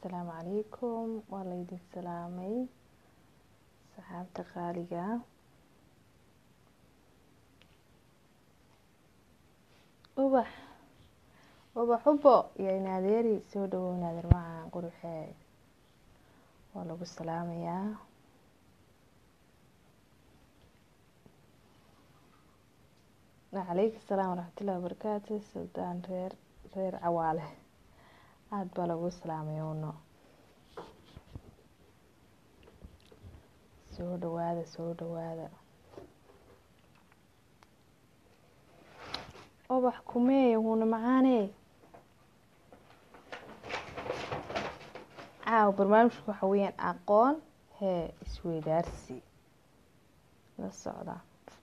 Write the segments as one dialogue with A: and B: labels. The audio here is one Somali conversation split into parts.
A: asalaamu calaykum waa laydin salaamay saxaabta qaaliga ubax ubax ubo iyo inaadeeri soo dhawow inaadeer macaan quruxee waa lagu salaamayaa calaykum asalaam waraxmatullahi wabarakaatu suldaan reer reer cawaale aada baa lagu salaamay uno soo dhawaada soo dhawaada ubax kumee wuuna macaane caaw barnaamijku waxa weeyaan aqoon hee isweydaarsi la socda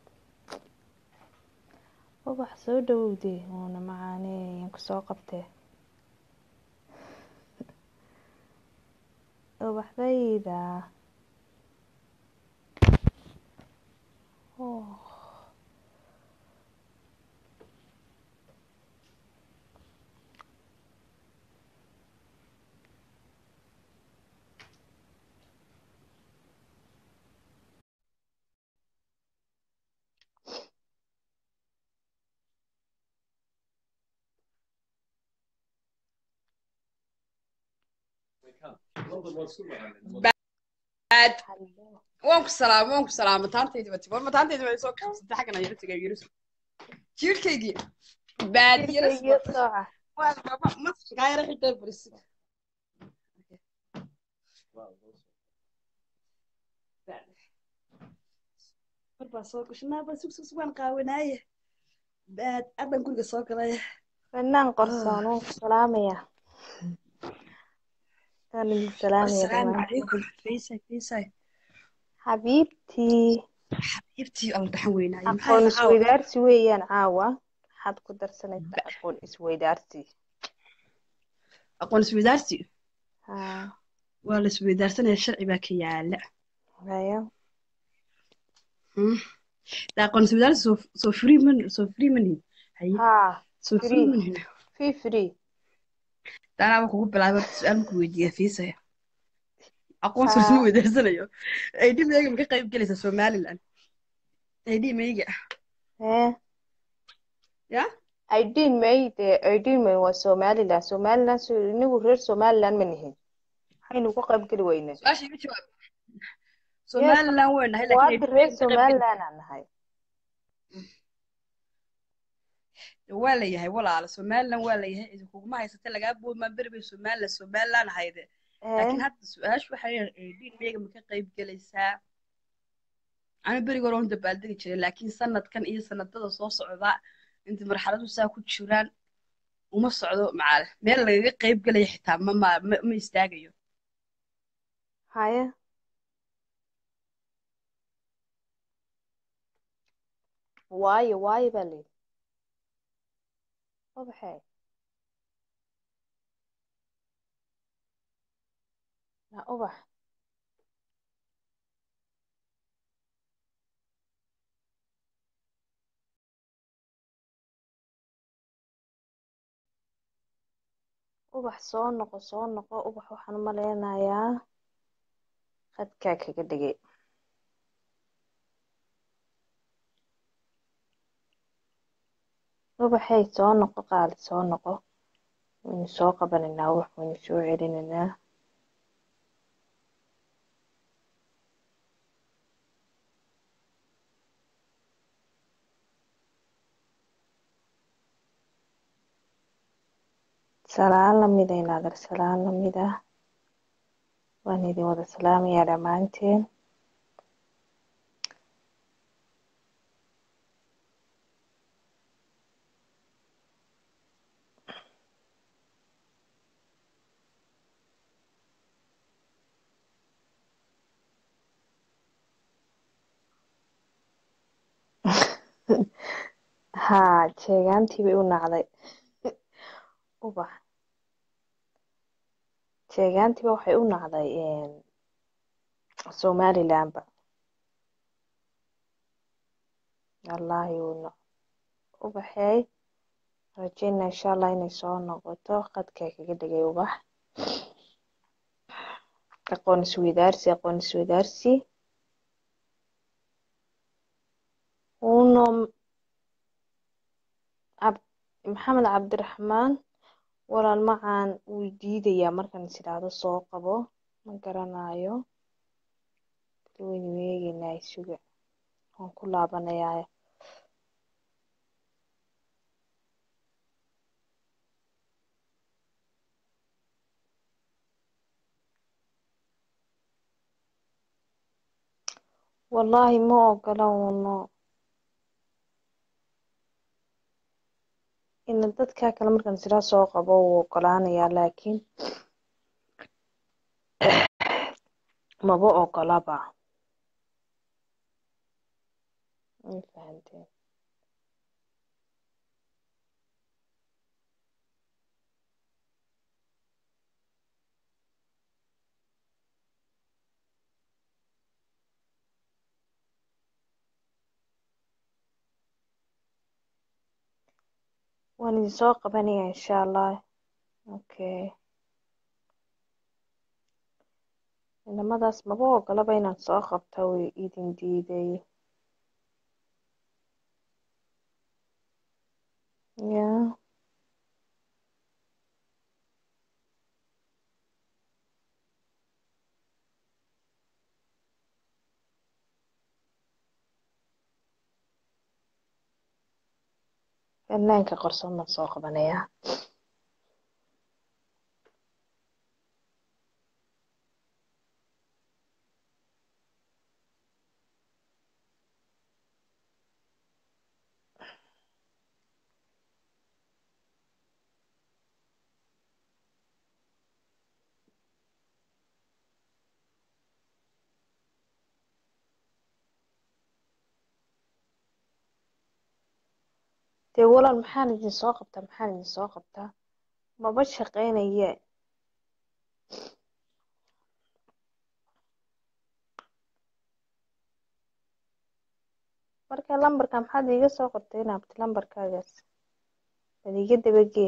A: ubax soo dhawowdee wuuna macaane yaan kusoo qabtee ubaxdayda oh
B: bad waan ku salaam waan ku salaam mataantaydi wati war mataantaydi way soo kabsatay xaggan ayara tagay yirus jiirkaygii bad yirus
A: Iyo sooca
B: waan baba maskaa yara xigtay baris war baa soo gashnaa baa sug sug sug waan qaawanaaye bad adan guriga soo galay
A: fanaan qorsoon wuu ku salaamaya waan idin salaamaya
B: asalaamu
A: dhammaan
B: calaykum faysay faysay
A: xabiibtii
B: xabiibtii alla dhaxan weynaaye
A: aqoon
B: maxaa caawa
A: isweydaarsi weeyaan caawa maxaad ku darsanaysaa aqoon isweydaarsi
B: aqoon isweydaarsi
A: haa
B: waa la isweydaarsanaya sharci baa ka yaala
A: haya
B: Hmm. Da aqoon isweydaarsi soo soo free man soo free manihin haye
A: haa
B: soo free
A: free
B: manihin
A: fii free
B: daanaaba kugu bilaabay horta su-aal marku weydiiya fiisaya aqoon soo
A: haa
B: isma weydaarsanayo id meyga ma ka qayb gelaysa somaliland id meyga
A: hee
B: ya
A: aydin may dee aydin may waa somaliland somaliland so inagu reer somaliland ma nihin maxaynu uga qayb geli weynaa
B: su-aasha iga jawaab
A: yes
B: somaliland waan nahay laakiin
A: waada
B: id
A: reer
B: meyga ma ka qayb geli
A: somaliland aan nahay
B: waa la yahay walaala somaliland waa la yahay idinkuguma haysata lagaa boomaa beri bay somaliland somaliland ahayde
A: hee
B: laakiin hadda su-aashu waxay id meyga ma ka qayb gelaysaa ana beriga hore un dabaaldegi jiray laakiin sanadkan iyo sanadada soo socda inta marxaladu saa ku jiraan uma socdo macaale meel lagaga qayb gelaya xitaa ma ma ma ma istaagayo
A: haya waayo waayo baa layidhi ubaxee na ubax ubax soo noqo soo noqo ubax waxaan u maleynayaa qadkaa kaga dhigay ubaxey soo noqo qaali soo noqo waynu soo qabanaynaa ubax waynu soo celinaynaa salaan lamida inaader salaan lamida waan idin wada salaamayaa dhammaanteen haa jeegaantii bay u nacday ubax jeegaantiiba waxay u nacday somalilandba wallaahi uu nac ubaxeey rajeyna insha allah inay soo noqoto qadkaa kaga dhigay ubax aqoon isweydaarsi aqoon isweydaarsi uno cab maxamed cabdiraxmaan walaal macaan wuu diidayaa markaan is idhaahdo soo qabo ma garanayo waynu eegeynaa isuga waan ku laabanayaa wallaahi ma ogola uno ina dadkaa kale markaan is idhaahdo soo qabo wuu ogolaanayaa laakiin maba ogolaba ma fahanteen waan idin soo qabanaya insha allah okay inamadaas maba ogolaba inaan soo qabta way idin diiday ya fanaanka qarsoon baan soo qabanayaa dee walaal maxaan idin soo qabtaa maxaan idin soo qabtaa maba shaqeynaye marka lambarka maxaad iiga soo qortay inaabti lambarkaagaas bad iga dabagee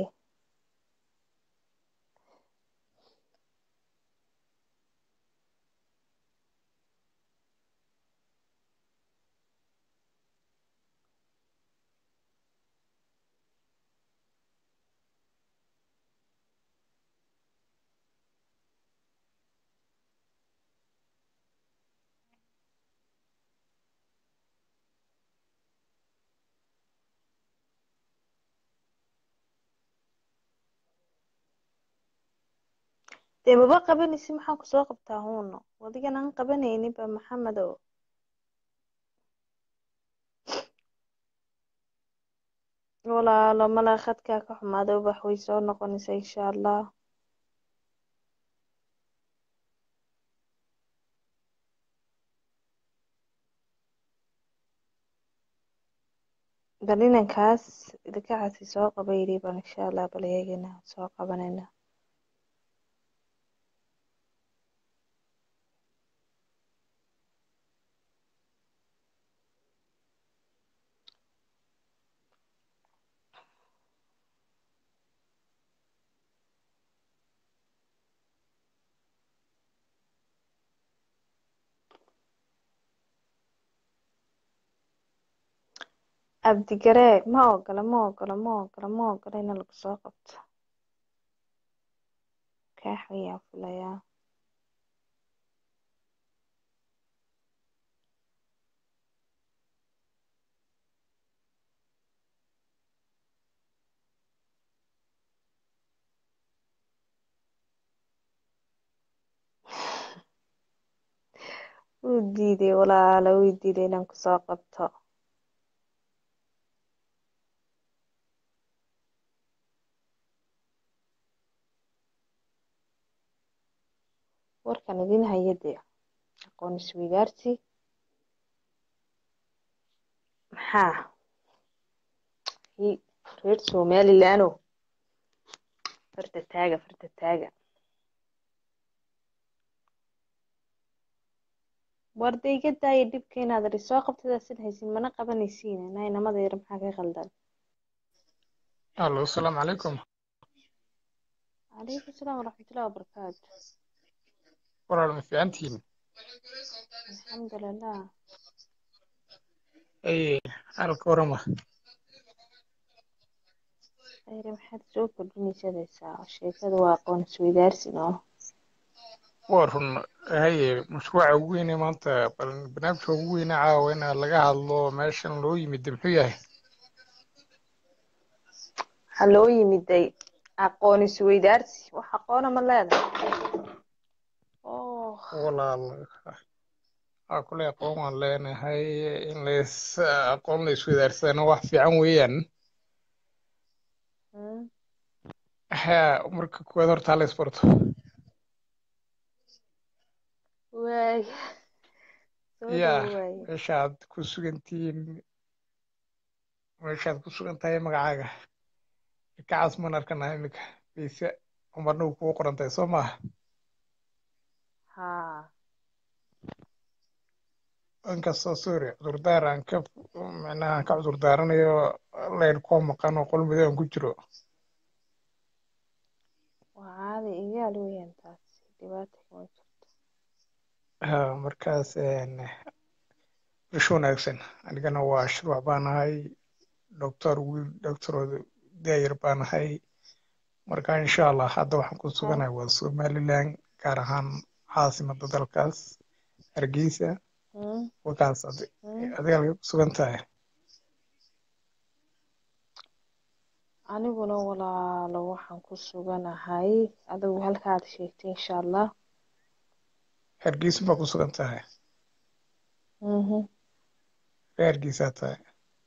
A: dee maba qabanaysi maxaan ku soo qabtaa huuno wadigan aan qabanaynin ba maxamedow walaalo malaa khadkaa ka xumaada ubax way soo noqonaysaa insha allah bal inankaas idinkacaasi soo qaba yidhi bal insha allah bal eegayna soo qabanayna cabdigareeg ma ogola ma ogola ma ogola ma ogola ina lagu soo qabto kaax ayaan fulayaa wuu diiday walaalo wuu diiday inaan kusoo qabto warkan idin haya dee aqoon isweydaarsi maxaa reer somalilandoo farta taaga farta taaga warda iga daaya dhibka inaad ri soo qabtadaasin haysin mana qabanaysiin naa inamada yar maxaa ka qaldan
C: الو السلام عليكم
A: calaykum salaam waraxmatullahi wabarakaatu
C: walaal ma fiicantihiin
A: alxamdulilah
C: ay halka warama
A: ayre maxaad soo kordhinaysadaysaa sheekada waa aqoon isweydaarsi noo
C: waa run haye mashruuca ugu weyne maanta bal barnaamijka ugu weyne caawa in laga hadlo meeshan loo yimid muxuu yahay
A: waxaa loo yimiday aqoon isweydaarsi wax aqoona ma leedahay oh
C: walaal aa kule aqoon waan leenahay in lays aqoon la isweydaarsadana wax fiican weeyaan
A: mm,
C: ha marka kuwaad horta hala isbarto
A: waay soo
C: ya
A: dhawo waaye
C: meeshaad ku sugantihiin meeshaad ku sugan tahay magacaaga kacaas maan arkanaha iminka bise umarna uu kugu qoran tahay soo maaha
A: haa
C: inkastoo sorry cudurdaar aan ka micnaha aan ka cudurdaaranayo layn koo maqan oo qol madow aan ku jiro
A: waa caadi igaal weeyaan taas dhibaata kama jirto
C: ha markaas bisho wanaagsan anigana waa shirwac baan ahay doctor wiil doctorooda daayar baan ahay marka insha allah hadda waxaan ku
A: haa
C: suganahay waa somaliland gaar ahaan caasimada dalkaas hargeysa
A: mm,
C: wakaas adi-
A: mm.
C: adiga halkay ku sugan tahay
A: aniguna walaalo waxaan ku suganahay adigu halkaad sheegtay insha allah
C: hargeysa baa ku sugan tahay
A: mhm
C: ree hargeysaa tahay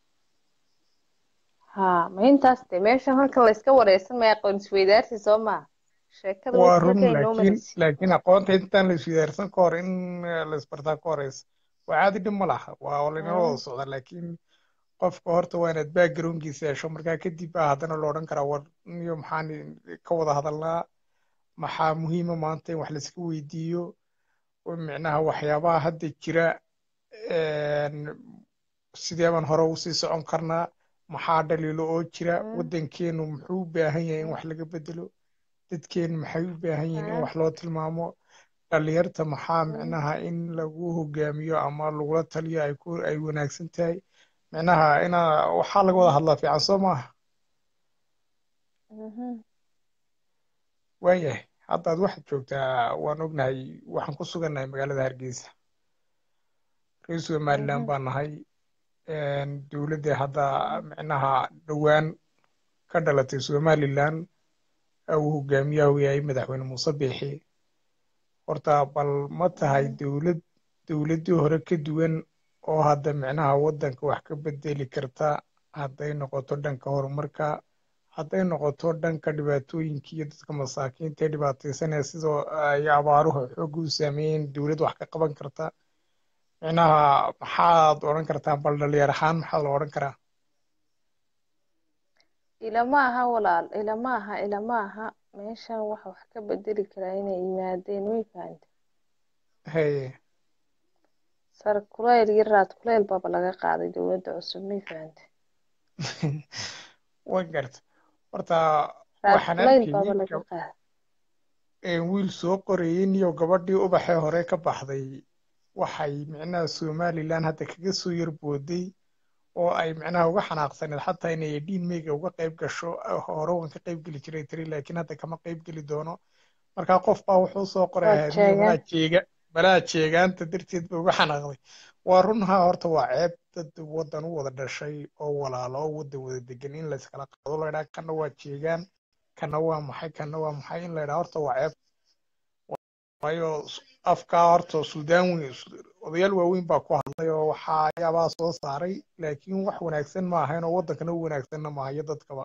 A: haa ma intaas de meeshan halkan la iska wareysan maya aqoon isweydaarsi soo maa sheekada way
C: waa run
A: halkay noo
C: laakiin
A: maraysa
C: laakiin aqoonta intaan la isweydaarsan ka hor in eh, la isbartaa ka horeysa waa caadi dhib ma laha waa laynala wada
A: mm,
C: socda laakiin qofka horta waa inaad backgroundkiisa hesho markaa kadib baa haddana la odhan karaa war niyo maxaan ka wada hadalnaa maxaa muhiima maanta in wax laiska weydiiyo oo micnaha waxyaabaha hadda jira een, sidee baan hore usii socon karnaa maxaa dhaliilo oo jira
A: mm,
C: waddankeenu muxuu u baahan yahay in
A: mm,
C: wax laga bedelo dadkeenu maxay u baahan yihiin in
A: haa
C: wax loo tilmaamo dhalinyarta maxaa
A: mm,
C: micnaha in lagu hogaamiyo ama lagula taliyo ay ku ay wanaagsan tahay micnaha inaa waxaa laga wada
A: mm,
C: hadlaa fiican soo maaha
A: mhm,
C: waayahay haddaad waxaad joogtaa waan ognahay waxaan ku sugannahay magaalada hargeysa reer somaliland
A: mhm,
C: baan nahay dowladda hadda
A: mhm,
C: micnaha dhowaan ka dhalatay somaliland uu hogaamiyaha u yahay madaxweyne muuse biixi horta bal ma tahay
A: mhm.
C: dowlad dowladdii hore ka duwan oo hadda micnaha waddanka wax ka bedeli karta hadday noqoto dhanka horumarka hadday noqoto dhanka dhibaatooyinka iyo dadka masaakiinta ee dhibaataysanaya sidoo ay abaaruhu xoogga u saameeyeen dowlad wax ka qaban karta micnaha maxaad odhan kartaa bal dhalinyar ahaan maxaa la odhan karaa
A: ilama aha walaal ilama aha ilama aha meeshan waxa wax ka bedeli karaa inay yimaadeen way fahanta
C: haye
A: sar kuleyl iyo raad kuleyl baaba laga qaaday dowladda cusub may fahanta
C: way garta horta
A: raad
C: waxaan
A: kuleyl
C: arkayay
A: baaba laga
C: gab-
A: qaaday
C: ee wiil soo qorayay niyo gabadhii ubaxee hore ka baxday waxay micnaha somaliland hadda kaga soo yarbooday oo ay micnaha uga xanaaqsaneed xataa inay dhiin meyga uga qayb gasho hore waan ka qayb geli jiray tiri laakiin hadda kama qayb geli doono markaa qof baa wuxuu soo qoray
A: waa
C: haadniyo malaa
A: jeegaan
C: jeega malaa jeegaanta darteed ba uga xanaaqday waa runha horta waa ceeb dad waddan u wada dhashay oo walaalo oo waddan wada degan in layskala qaado la ydhaa kana waa jeegaan kana waa maxay kana waa maxay in la ydhaa horta waa ceeb waayo s- afkaa horta suudaan weyn odayaal waaweyn baa ku hadlay oo waxyaabaha soo saaray laakiin wax wanaagsan ma ahayn oo waddankana u wanaagsanna maaha iyo dadkaba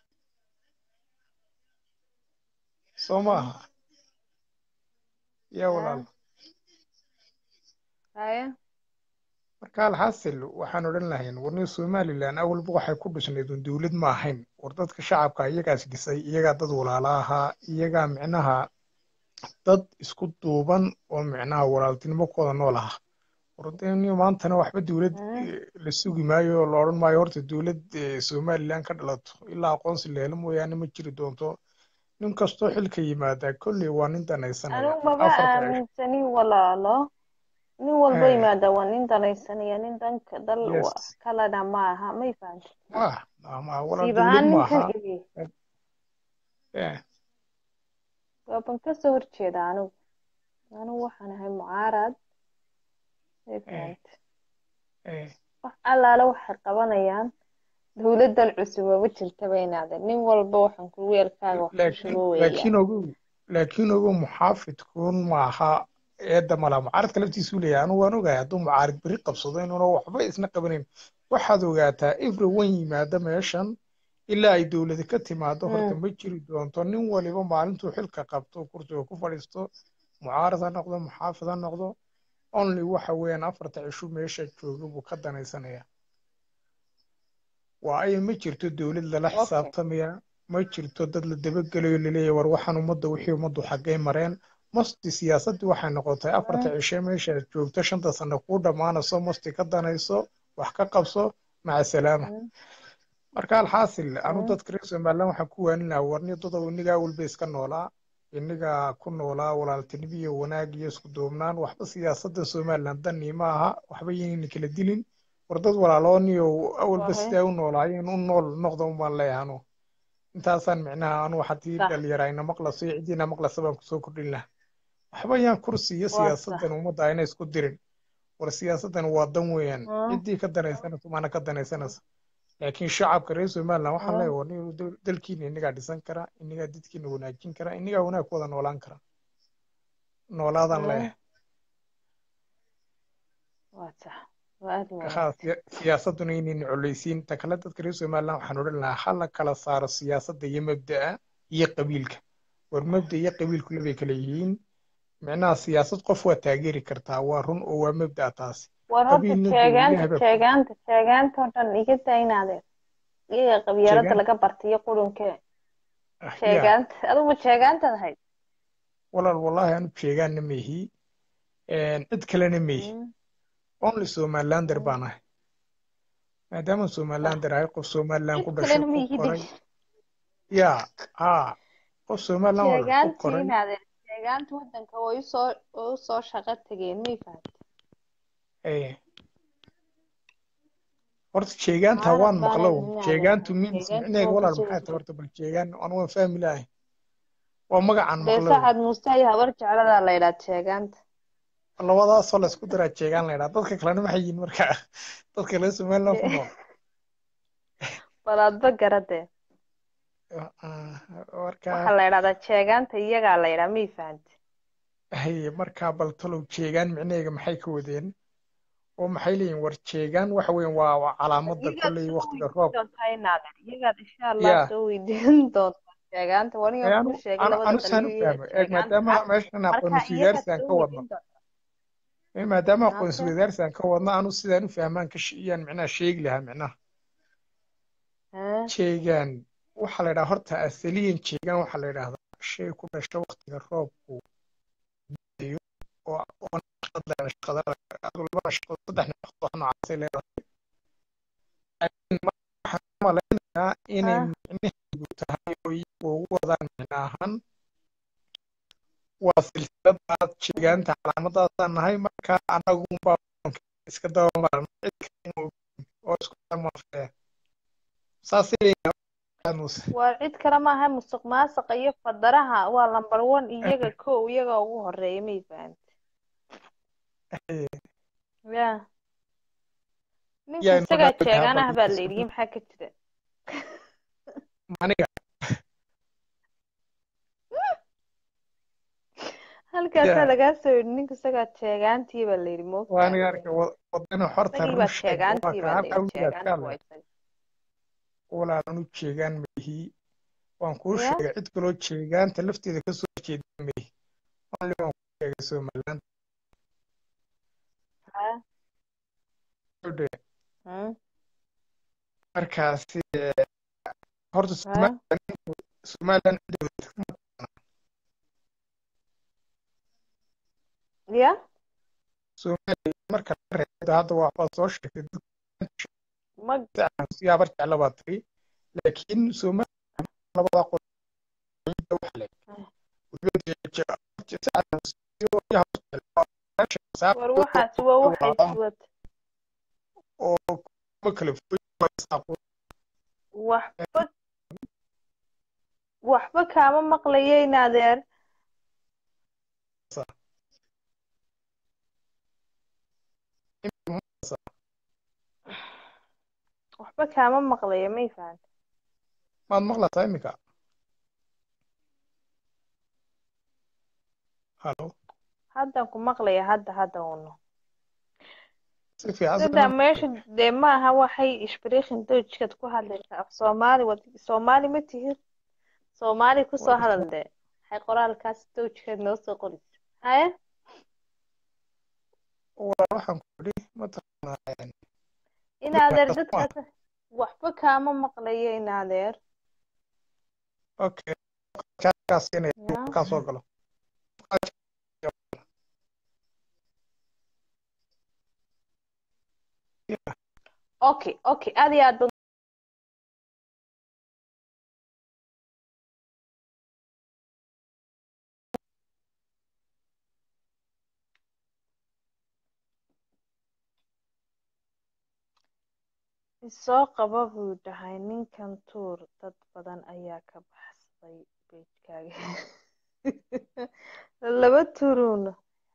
C: soo ma
A: mhm,
C: aha yaa
A: haa
C: walaal
A: haya
C: marka alxasil waxaan odhan lahayn warni somaliland awalba waxay ku dhisnayd un dowlad ma ahayn war dadka shacabka iyagaas dhisay iyagaa dad walaala ahaa iyagaa micnaha dad isku duuban oo micnaha walaaltinimokooda nool aha wardeniyo maantana waxba dowlad
A: mhm,
C: eh, la sugi maayo oo la odhan maayo horta dowlad eh, somaliland ka dhalato ilaa aqoonsi la helo mooyaane ma jiri doonto nin kastoo xilka yimaadaa kolley waa nin danaysanaya
A: anigu maba
C: afarta cisho
A: aaminsanin walaalo nin walba
C: Eh,
A: yimaada waa nin danaysanaya nin danka dal wa-
C: yes
A: kalena ma aha may fahanta
C: waa ama walaal
A: siib
C: dowlad
A: ahaan ninkan
C: maaha
A: igi
C: Eh,
A: waaban kasoo horjeeda anigu anigu waxaan ahay mucaarad may
C: eh,
A: fahanta
C: eh.
A: wax allaale waxay qabanayaan dowladan cusub maba jirtaba inaade nin walba waxaan ku weelkaaga wax ku
C: laakiin
A: shubo
C: laakiin
A: weeyaan
C: ogow laakiin ogow muxaafidkuun maaha eedda malaha mucaaradka laftiisuu leeyahay anigu waan ogahay hadduu mucaarid beri qabsado inuuna waxba isna qabanayn waxaad ogaataa everyone yimaada meeshan ilaa ay dowladi ka timaado horta
A: Mm,
C: ma jiri doonto nin waliba maalintuu xilka qabto kursiga ku fadhiisto mucaarad ha noqdo muxaafid ha noqdo only waxa weeyaan afarta cisho meesha jooga buu ka danaysanaya waayo ma jirto dowlad lala
A: okay
C: xisaabtamaya ma jirto dad la dabagelayo laleeyahay war waxaan ummadda wixii ummaddu xaggay mareen masti siyaasaddii waxay noqotay afarta
A: Mm,
C: cishe meeshaad joogto shanta sano kuu dhammaanayso masti ka danayso wax ka qabso maca salaama
A: mm,
C: marka alxaasil anu
A: mm,
C: dadka reer somaliland waxaan ku waanin lahaa warni dadow innigaa walba iska noolaa innigaa ku noolaa walaaltinimo iyo wanaag iyo isku duubnaan waxba siyaasadda somaliland danii ma aha waxba yaynayna kala dilin war dad walaalooniyo awalba
A: wahe
C: sidaa u noolaayeen u nool noqda umbaan leeyahay anu intaasaan micnaha anu haddii
A: sax
C: dhalinyara ina maqlaso iyo ciddiina maqlasa baan kusoo kordhin lahaa waxba yaan kursi iyo
A: waa sax
C: siyaasaddan ummadda ayna isku dirin war siyaasaddan waa dan weeyaan
A: Mm,
C: ciddii ka danaysanaysa maana ka danaysanaysa laakiin shacabka reer somaliland waxaan
A: mm,
C: leeyahay war nin dal- dalkiina innagaa dhisan kara innagaa dadkiina wanaajin kara innagaa wanaag ku wada noolaan kara noolaadaan
A: mm,
C: leeyahay
A: waa sax waa aad u
C: haa
A: wanaagsan
C: siya- siyaasadduna inayna coleysiin ta kale dadka reer somaliland waxaan odhan lahaa ha la kala saaro siyaasadda iyo mabda'a iyo qabiilka war mabda iyo qabiilku labay kala yihiin micnaha siyaasad qof waa taageeri kartaa waa run oo waa mabda'a taasi
A: war horta
C: qabiilna dee
A: sheegaanta
C: ilaah baa ku
A: sheegaanta sheegaanta oo dhan iga daa inaade iyaga qabyaalada
C: sheegaan
A: laga bartay iyo qurunke
C: ah, yaa
A: sheegaanta adugu sheegaantaad ahayd
C: walaal wallaahi anu sheegaanna meehi cid kalena meehi
A: Mm,
C: only somalilander
A: mm,
C: baan ahay maadaama
A: sax
C: somalilander ahay qof somaliland
A: cid
C: ku dhashay
A: kalena ma
C: ku
A: ihidi
C: koray yaa haa qof somaliland waa ku
A: sheegaantii
C: koray
A: inaade sheegaanta wadanka way usoo way usoo shaqo tageen may fahanta
C: Eh, horta sheegaanta
A: mucaarad
C: waan
A: baanay
C: maqlow
A: inaade
C: sheegaantu means
A: sheegaantii
C: micneheega
A: waa
C: walaal
A: kasoo
C: maxay tahay
A: horjeed
C: horta bal sheegaan anu waan fahmi lahay waa magacaan
A: dee
C: maqlow
A: sacad muuse iyo habar jecladaa la yidhaha sheegaanta
C: labadaasoo la isku daraa sheegaan la yidhaha dadka kalena maxay yihiin marka dadka reer somaliland ku
A: dee
C: nool
A: bal adba garadee
C: Ah, marka
A: waxaa la yidhahdaa sheegaanta iyagaa la yidhaha may fahanta
C: haye markaa bal talow jeegaan micnaheega maxay ka wadeen oo maxay leeyihin war jeegaan waxa weeyaan waa waa calaamadda
A: iyagaad
C: kolley
A: soo
C: waqtiga
A: weydiin
C: roob
A: doontaa inaade iyagaad insha allah
C: yaa
A: soo weydiin doontaa sheegaanta waniga
C: ee
A: kuu
C: anu
A: sheegay
C: anu
A: labada
C: anu saan u
A: qaliyo iyo
C: fahmo eeg
A: sheegaanta
C: maadaama
A: ah
C: meeshan aqoon
A: marka iyagaad
C: isweydaarsi aan
A: soo
C: ka wadno
A: weydiin doontaa
C: ee maadaama aqoon
A: maanta
C: isweydaarsi aan ka wadno anu sidaan u fahmaan ka iyaan micnaha sheegi lahaa micnaha
A: haa
C: jeegaan waxaa la yidhaha horta asaliyan jeegaan waxaa la yidhaahdaa shay ku dhasha waqtiga roobku dayo oo oo naqshad leh naqshada adu laba naqshad saddex naqshad oo noocaasay leedahay laakiin ma- waxaan u malaynayaa inay
A: haa
C: micnaheedu tahay oo iyagu ugu wadaan micno ahaan waa silsiladaas jeegaanta calaamadaasaan nahay marka anagu unbaa iska dabamaran cid kale ma ogin oo isku dhamafaya saasay leeyihiin muuse
A: waa cid kale maaha musuq maasuqa iyo fadaraha waa lambar one iyaga kow iyaga ugu horeeya may fahanta ya ninku
C: yaa
A: isagaa
C: inoo
A: jeegaan ah baa
C: dhaafaa
A: la yidhi maxaa ka jira
C: aniga
A: halkaasaa
C: yaa
A: lagaa soo yidhi ninku isagaa jeegaantii baa la yidhi
C: waa
A: moogtahay
C: aniga arka wadana horta
A: isagii
C: run
A: baa
C: sheeg waa
A: jeegaantii
C: ka
A: baa la
C: halkaa
A: yidhi
C: wiilaad ka
A: jeegaantu waa
C: hadlay
A: isaga
C: walaalan u jeegaan mehi waan kuu
A: ya
C: sheegay cid kaloo jeegaanta lafteeda kasoo jeeda mehi only waan kuu sheegay somaliland
A: ha
C: Odhe,
A: hmm
C: markaasi horta
A: ha
C: somaliland somaliland cidda
A: ya
C: somaliland marka la reebdo hadda waxbaad soo sheegtay
A: ma
C: dadka siyaabar jecla baad tiri laakiin somaliland labada qol cidda wax
A: war waxaasi waa waxay suwad
C: oo kuma kala foy
A: waxba waxba kaama maqlayeyn adeer waxba kaama maqlayo may fahanta
C: maad maqlataa iminka halo
A: haddan ku maqlaya hadda hadda uno
C: si fiican
A: sida meesha dee maaha waxay ishbiriikhin dowjkaad ku hadlaysaa af soomaali wad soomaali ma tihid soomaali kusoo hadal dee waxay qoraalkaas dowjkaad noo soo qoraysa haye
C: waa waxaan ku idhi mataqaanaa
A: in adeer dadkaas waxba kaama maqlayo in adeer
C: okay kaas inay
A: ya
C: kaa soo galo
A: okay okay aad iyo aad baad isoo qaba buu dhahay ninkan tuur dad badan ayaa ka baxsaday beejkaaga laba turuuna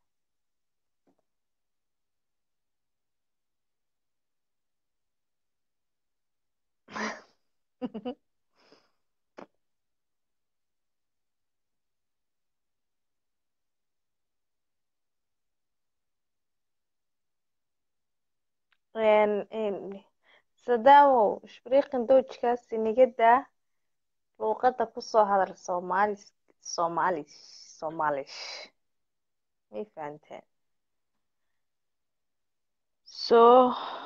A: sadaamow ishbiriiqan dowjkaas inaga daa luuqadda kusoo hadal soomaali soomaali soomaalish may fahanteen soo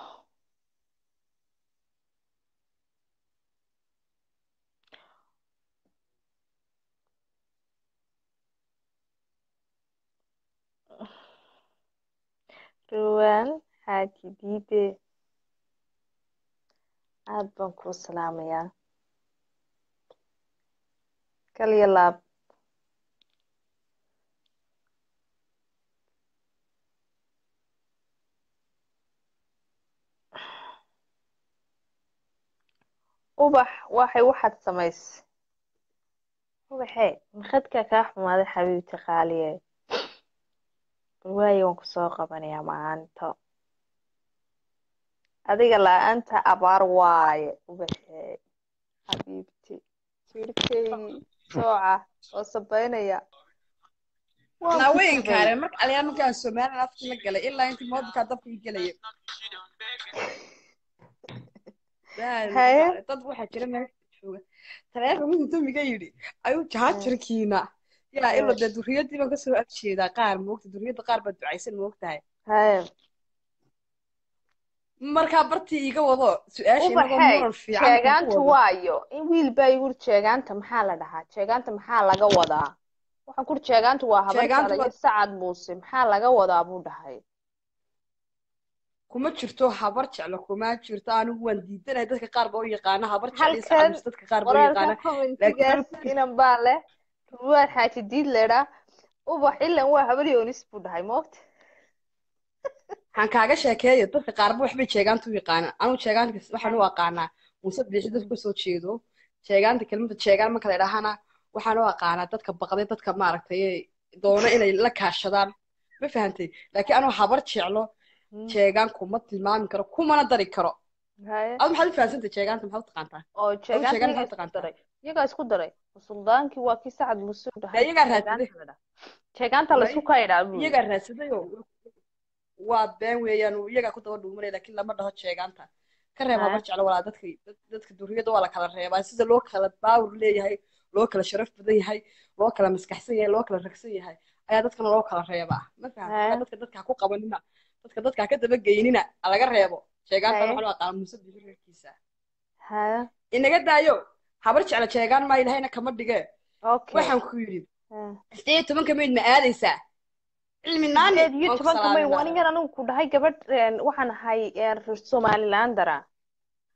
A: ruwaan xaaji diide aad baan kuu salaamayaa kaliya laab ubax waxay waxaad samaysay ubaxee makadka kaa xumaaday xabiibti qaaliye balwaayo waan kusoo qabanayaa maanto adiga la-aanta abaar waaye ubaxee xabiibti jirkeygii sooca oo sabaynaya waan ku
B: naaweynka
A: sabay
B: are marka aliyaa markaan somalilan afkii la galay ilaa intii moodkaa dabka i gelaya
A: haye
B: dad waxaa jira meesha jooga taleefa wuxuu damiga yidhi ayuu jaajarkiina yaa ilo dee duriyadii baan kasoo agjeedaa qaar moogta duriyadda qaar baa ducaysan moogtahay
A: haye
B: markaa bartii iga wado su-aasha inagoo
A: ubaxey
B: muran fiican ku
A: jeegaantu
B: wado
A: waayo in wiil baa igu uri jeegaanta maxaa la dhahaa jeegaanta maxaa laga wadaa waxaan kuri jeegaantu waa habar
B: jeegaanta
A: jecla iyo
B: waa
A: sacad muuse maxaa laga wadaa buu dhahay
B: kuma jirto habar jeclo kuma jirto anigu waan diidanahay dadka qaar baa u yaqaana habar jeclo iyo sacad
A: halkan
B: mise dadka qaar baa u
A: qoraalka
B: yaqaana laakiin
A: commentigaas
B: anigu
A: inan baa leh ruwaad xaaji diid leedhaa ubax ilan waa habar yoonis buu dhahay moogta
B: waxaan kaaga sheekeeyo dadka qaarba waxbay jeegaanta u yaqaanaan anigu jeegaanta waxaan u aqaanaa muuse biixi dadka kasoo jeedo jeegaanta kelmadda jeegaan marka la idhaahana waxaan u aqaanaa dadka baqday dadka maaragtay doono inay la kaashadaan ma fahantay laakiin anuu habar jeclo
A: Hmm,
B: jeegaan kuma tilmaami karo kumana dari karo
A: haye
B: adu maxaad u fahansantay jeegaanta maxaad u taqaantaa
A: oo
B: adu
A: jeegaanta
B: jeegaan
A: iyagaa
B: maxaad u
A: isku
B: taqaantaa
A: daray iyagaa isku daray suldaankii waa kii sacad muuse u
B: dee
A: dhahay
B: iyagaa raadsaday
A: jeegaanta la dhaha jeegaanta
B: may
A: laysku kaydhaa buu yidhi
B: iyagaa raadsaday oo waa been weeyaan uu iyagaa ku daba dhuumanaya laakiin lama dhaho jeegaanta ka reeb habar
A: haye
B: jeclo walaa dadka dad- dadka duriyada waa la kala reebaa sida loo kala baawur leeyahay loo kala sharaf badan yahay loo kala maskaxsan yahay loo kala ragsan yahay ayaa dadkana loo kala reebaa ma fahamta
A: haye
B: marka dadka dadka ha ku qabanina dadka dadka ha ka daba geynina ha laga reebo jeegaanta
A: haye
B: waxaa loo aqaana muuse bixi reerkiisa
A: haye
B: inaga daayo habar jeclo jeegaan maa ilahayna kama dhige
A: okay
B: waxaan ku yidhi
A: haye
B: sideed iyo tobanka mayd ma aadaysaa cilmi naani
A: sideed iyo
B: waan ku
A: tobanka may
B: salaaminaa
A: wanigan anigu ku dhahay gabadh een, waxaan ahay een, reer somaliland dara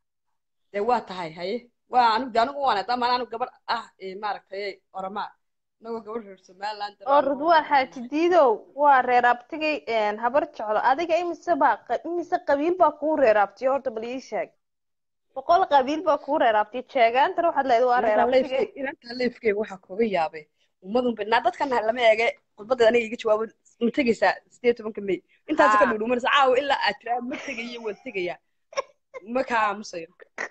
B: dee waa tahay haye waa anigu de anigu waan hadaa maan anigu gabar ah ee maaragtay oramaa inagoo gabadh reer somaliland
A: oo ridwaan xaaji diidow waa reer abtigay habar jeclo adiga imise baa qa- imise qabiil baa kuu reer abtiyo horta bal ii sheeg boqol qabiil baa kuu reer abtiyo jeegaantana waxaad leedahay waa reer abtigay
B: inantaa leefkeyga waxaa kooga yaabay ummadun badnaa dadkan lama eege khudbadda aniga iga jawaabo ma tegaysaa sideed tobanka may intaas ka
A: Haa.
B: dhudhuumanaysa caawa ilaa aad tiraa ma tegayo waan tegayaa ma kaa aamusayo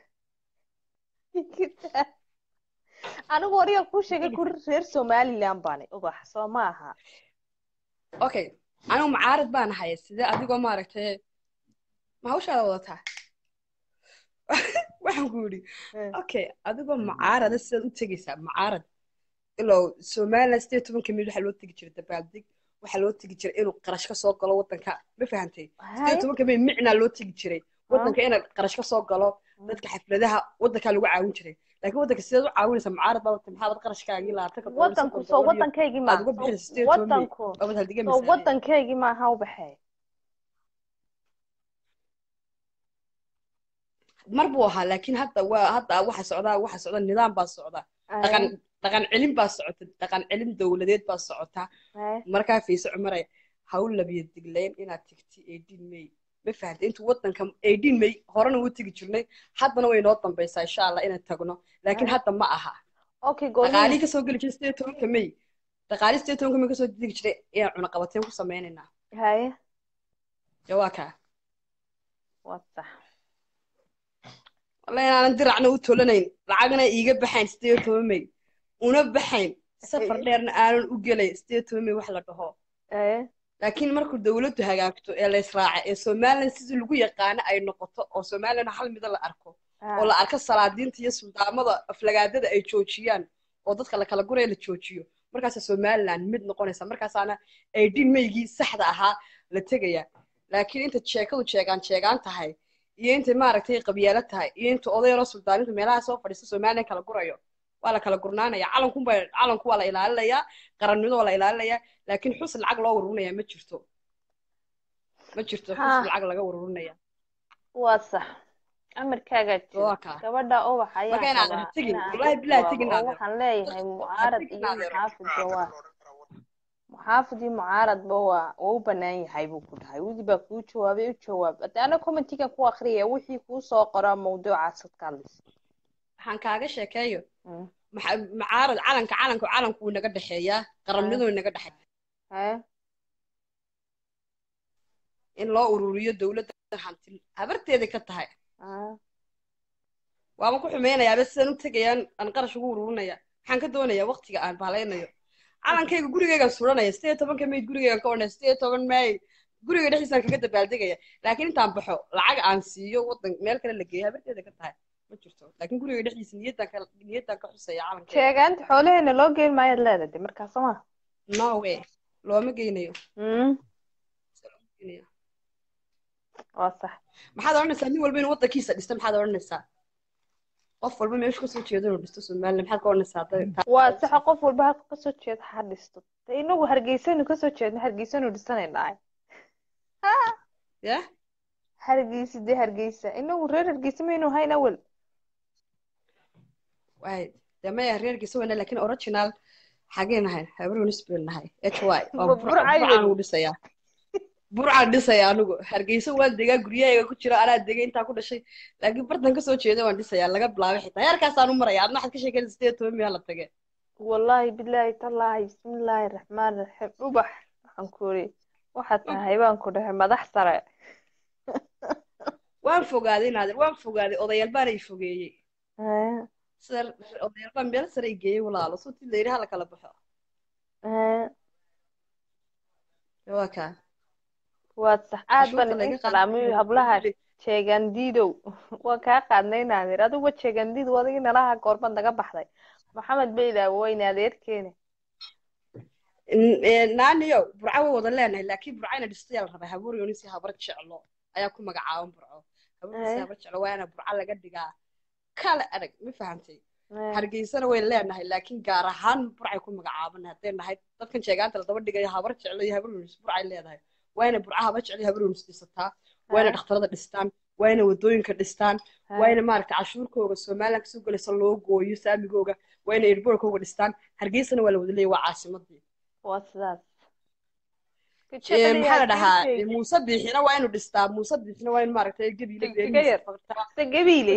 A: anigu wariga kuu sheegay ku reer somaliland baani ubax soo ma aha
B: okay anigu mucaarad baan ahay sidee adigoo maaragtay ma hawshaada wadataa waxaan ku yidhi
A: Eh.
B: okay adigoo mucaarada sidaad u tegaysaa mucaarad ilow somaliland sideed tobanka mid waxaa loo tegi jiray dabaaldeg waxaa loo tegi jiray inuu qarash ka soo galo waddanka ma fahantay sideed tobanka mid micnaa loo tegi jiray waddanka inay qarash ka soo galo dadka xafladaha waddankaa lagu caawin jiray laakiin waddanka sideed u caawinaysaa mucaarad baa watay maxaad qarashkaagii labaatanka doolar
A: wadanku
B: soddon
A: soo
B: doolar iyo
A: wadankaygii
B: aad uga
A: maaha
B: bixinaysa sideed toban mil
A: wadanku
B: waabad haldiga
A: soo
B: misaaniyad
A: wadankaygii maaha ubaxee
B: mar buu ahaa laakiin hadda waa hadda waxa socdaa waxa socda nidaam baa socda dhaqan dhaqan celin baa socota dhaqan celin dowladeed baa socota markaa fiise cumaraya hawl labiyo diglayn inaad tigti eighteen may ma fahanta intuu waddanka eighteen may horena wuu tegi jirnay haddana way noo dambaysaa insha allah inaan tagno laakiin hadda ma aha
A: okay
B: dhaqaalihii
A: goorma
B: kasoo geli jiray sideed tobanka may dhaqaalihii sideed tobanka may kasoo degi jiray inaan cunaqabateen ku sameynaynaa
A: haye
B: dee waa kaa
A: waa sax
B: walla inaanan diracna u tolanayn lacagna iiga baxayn sideed toban may una baxayn safar dheerna aanan u gelay sideed toban may wax la dhaho
A: haye
B: laakiin markuu dawladdu hagaagto ee la israaca ee somaliland sidii lagu yaqaano ay noqoto oo somaliland hal mida la arko oo la arko salaadiinta iyo suldaamada aflagaadada ay joojiyaan oo dadka la kala guraya la joojiyo markaasa somaliland mid noqonaysa markaasaana aydin maygii saxda ahaa la tegaya laakiin inta sheekadu jeegaan jeegaan tahay iyo inta maaragtay qabyaalo tahay iyo inta odayaroo suldaaninta meelaha soo fadhiista somaliland kala gurayo waa la kala gurnaanaya calankunba calanku waa la ilaalinayaa qarannimada waa la ilaalinayaa laakiin xus lacag loo ururinaya ma jirto ma jirto xus
A: Ha.
B: lacag laga ururinaya
A: waa sax amarkaagaa jira
B: waa kaa
A: gabadha ubax
B: marka
A: ayaan
B: inaadan
A: rabaa
B: tegin
A: inaan
B: wallahi
A: u
B: bilahi
A: jawaabo
B: tegin
A: oo
B: aadeer
A: waxaan leeyahay mucaarad
B: tegin
A: iyo
B: aadeer
A: muxaafidba waa muxaafid iyo mucaaradba waa waa u banaan yahay buu ku dhahay widi baa kuu jawaabay u jawaab hadda ana commentigan ku akhriyaya wixii kuu soo qoraa mawduucaas ad ka hadlaysa
B: waxaan kaaga sheekeeyo
A: Mm.
B: maxa- mucaarad calanka calanka calanku wuu naga dhexeeyaa qarannimadu way naga dhexeeya
A: haye
B: in loo ururiyo dowladda hanti habarteeda ka tahay
A: haye
B: waama ku xumeynayaaba sidaan u tegayaan aan qarash ugu ururinaya maxaan ka doonayaa waqtiga aan baalaynayo calankayga gurigaygaan suranaya sideed iyo tobanka mayd gurigaygaan ka odhanaya sideed iyo toban may guriga dhexdiisaan kaga dabaaldegaya laakiin intaan baxo lacag aan siiyo wadan meel kale la geeyo habarteeda ka tahay ma jirto laakiin guriga dhexdiisa niyaddaan ka niyaddaan ka xusaya calankayga
A: sheegaanta xoolaheena loo geyn maayaad leedahay de markaa soo ma
B: no way looma geynayo
A: Mm,
B: looma geynayo
A: waa sax
B: maxaad odhanaysaa nin walba inuu waddankiisa dhista maxaad odhanaysaa qof walba meeshu kasoo jeedo inuu dhisto somaliland maxaad ka odhanaysaa hadday-
A: waa saxa qof walba halka kasoo jeeda ha dhisto de inagu hargeysanu kasoo jeedna hargeysanu dhisanaynaay
B: ya
A: hargeysa dee hargeysa inagu reer hargeysa maynu hayn awel
B: waay dee maya reerkiisa weyna laakiin original xagee nahay habarunis been nahay h y
A: Ma Burcay
B: burcaan
A: wey.
B: ugu dhisayaa burcaan dhisaya anigu hargeysa waan degaa guryahayga ku jira anaa degay intaa ku dhashay laakiin bartan kasoo jeeda waan dhisayaa laga bilaabay xitaa heerkaasaan u maraya adna waxaad ka sheekeynaysa sideed iyo toban miyaa la tage
A: wallaahi bilaahi tallaahi bismillaahi raxmaan raxiim ubax waxaan ku iri waxaad tahay baan ku dhahay madax sare
B: waan fogaaday naadir waan fogaaday odayaal baana i fogeeyey
A: Hee,
B: sida odayaal baan meel sare i geeyey walaalo suutii la yidhi hala kala baxo
A: hee,
B: waa kaa
A: waad sax aad
B: cashuurta
A: baan
B: laga
A: idin
B: qaado
A: salaamay hablaha jeegandiidow waan kaa qaadnay naadir adiguba jeegandiid wadigi nalaha goorban naga baxday maxamed beyla weyne adeerkeene
B: naaniyo burca way wada leenahay laakiin burca ina dhistayaa la rabaa habuur yonisi habar jeclo ayaa ku magacaaban burco habuurisi
A: Eh.
B: habar jeclo waa ina burca laga dhigaa kale adag ma fahantay
A: Hee,
B: hargeysana way leenahay laakiin gaar ahaan burcay ku magacaaban hadday nahay dadkan sheegaanta la daba dhigayo habar jeclo iyo habar yonis burcay leedahay waa ina burca habar jeclo iyo habar yonis dhisataa waa ina
A: hee,
B: dhakhtarada dhistaan waa inay wadooyinka dhistaan waa inay maaragtay cashuurkooga somaliland kasoo gelaysa loo gooyo saamigooga waa inay airbortkooga dhistaan hargeysana waa la wada leeyahy waa caasimadii
A: waa sidaas
B: Ee, maxaa la dhahaa ee, muuse biixina waa inuu dhistaa muuse biixina waa in maaragtay gabiile
A: Iga yar. se gabiile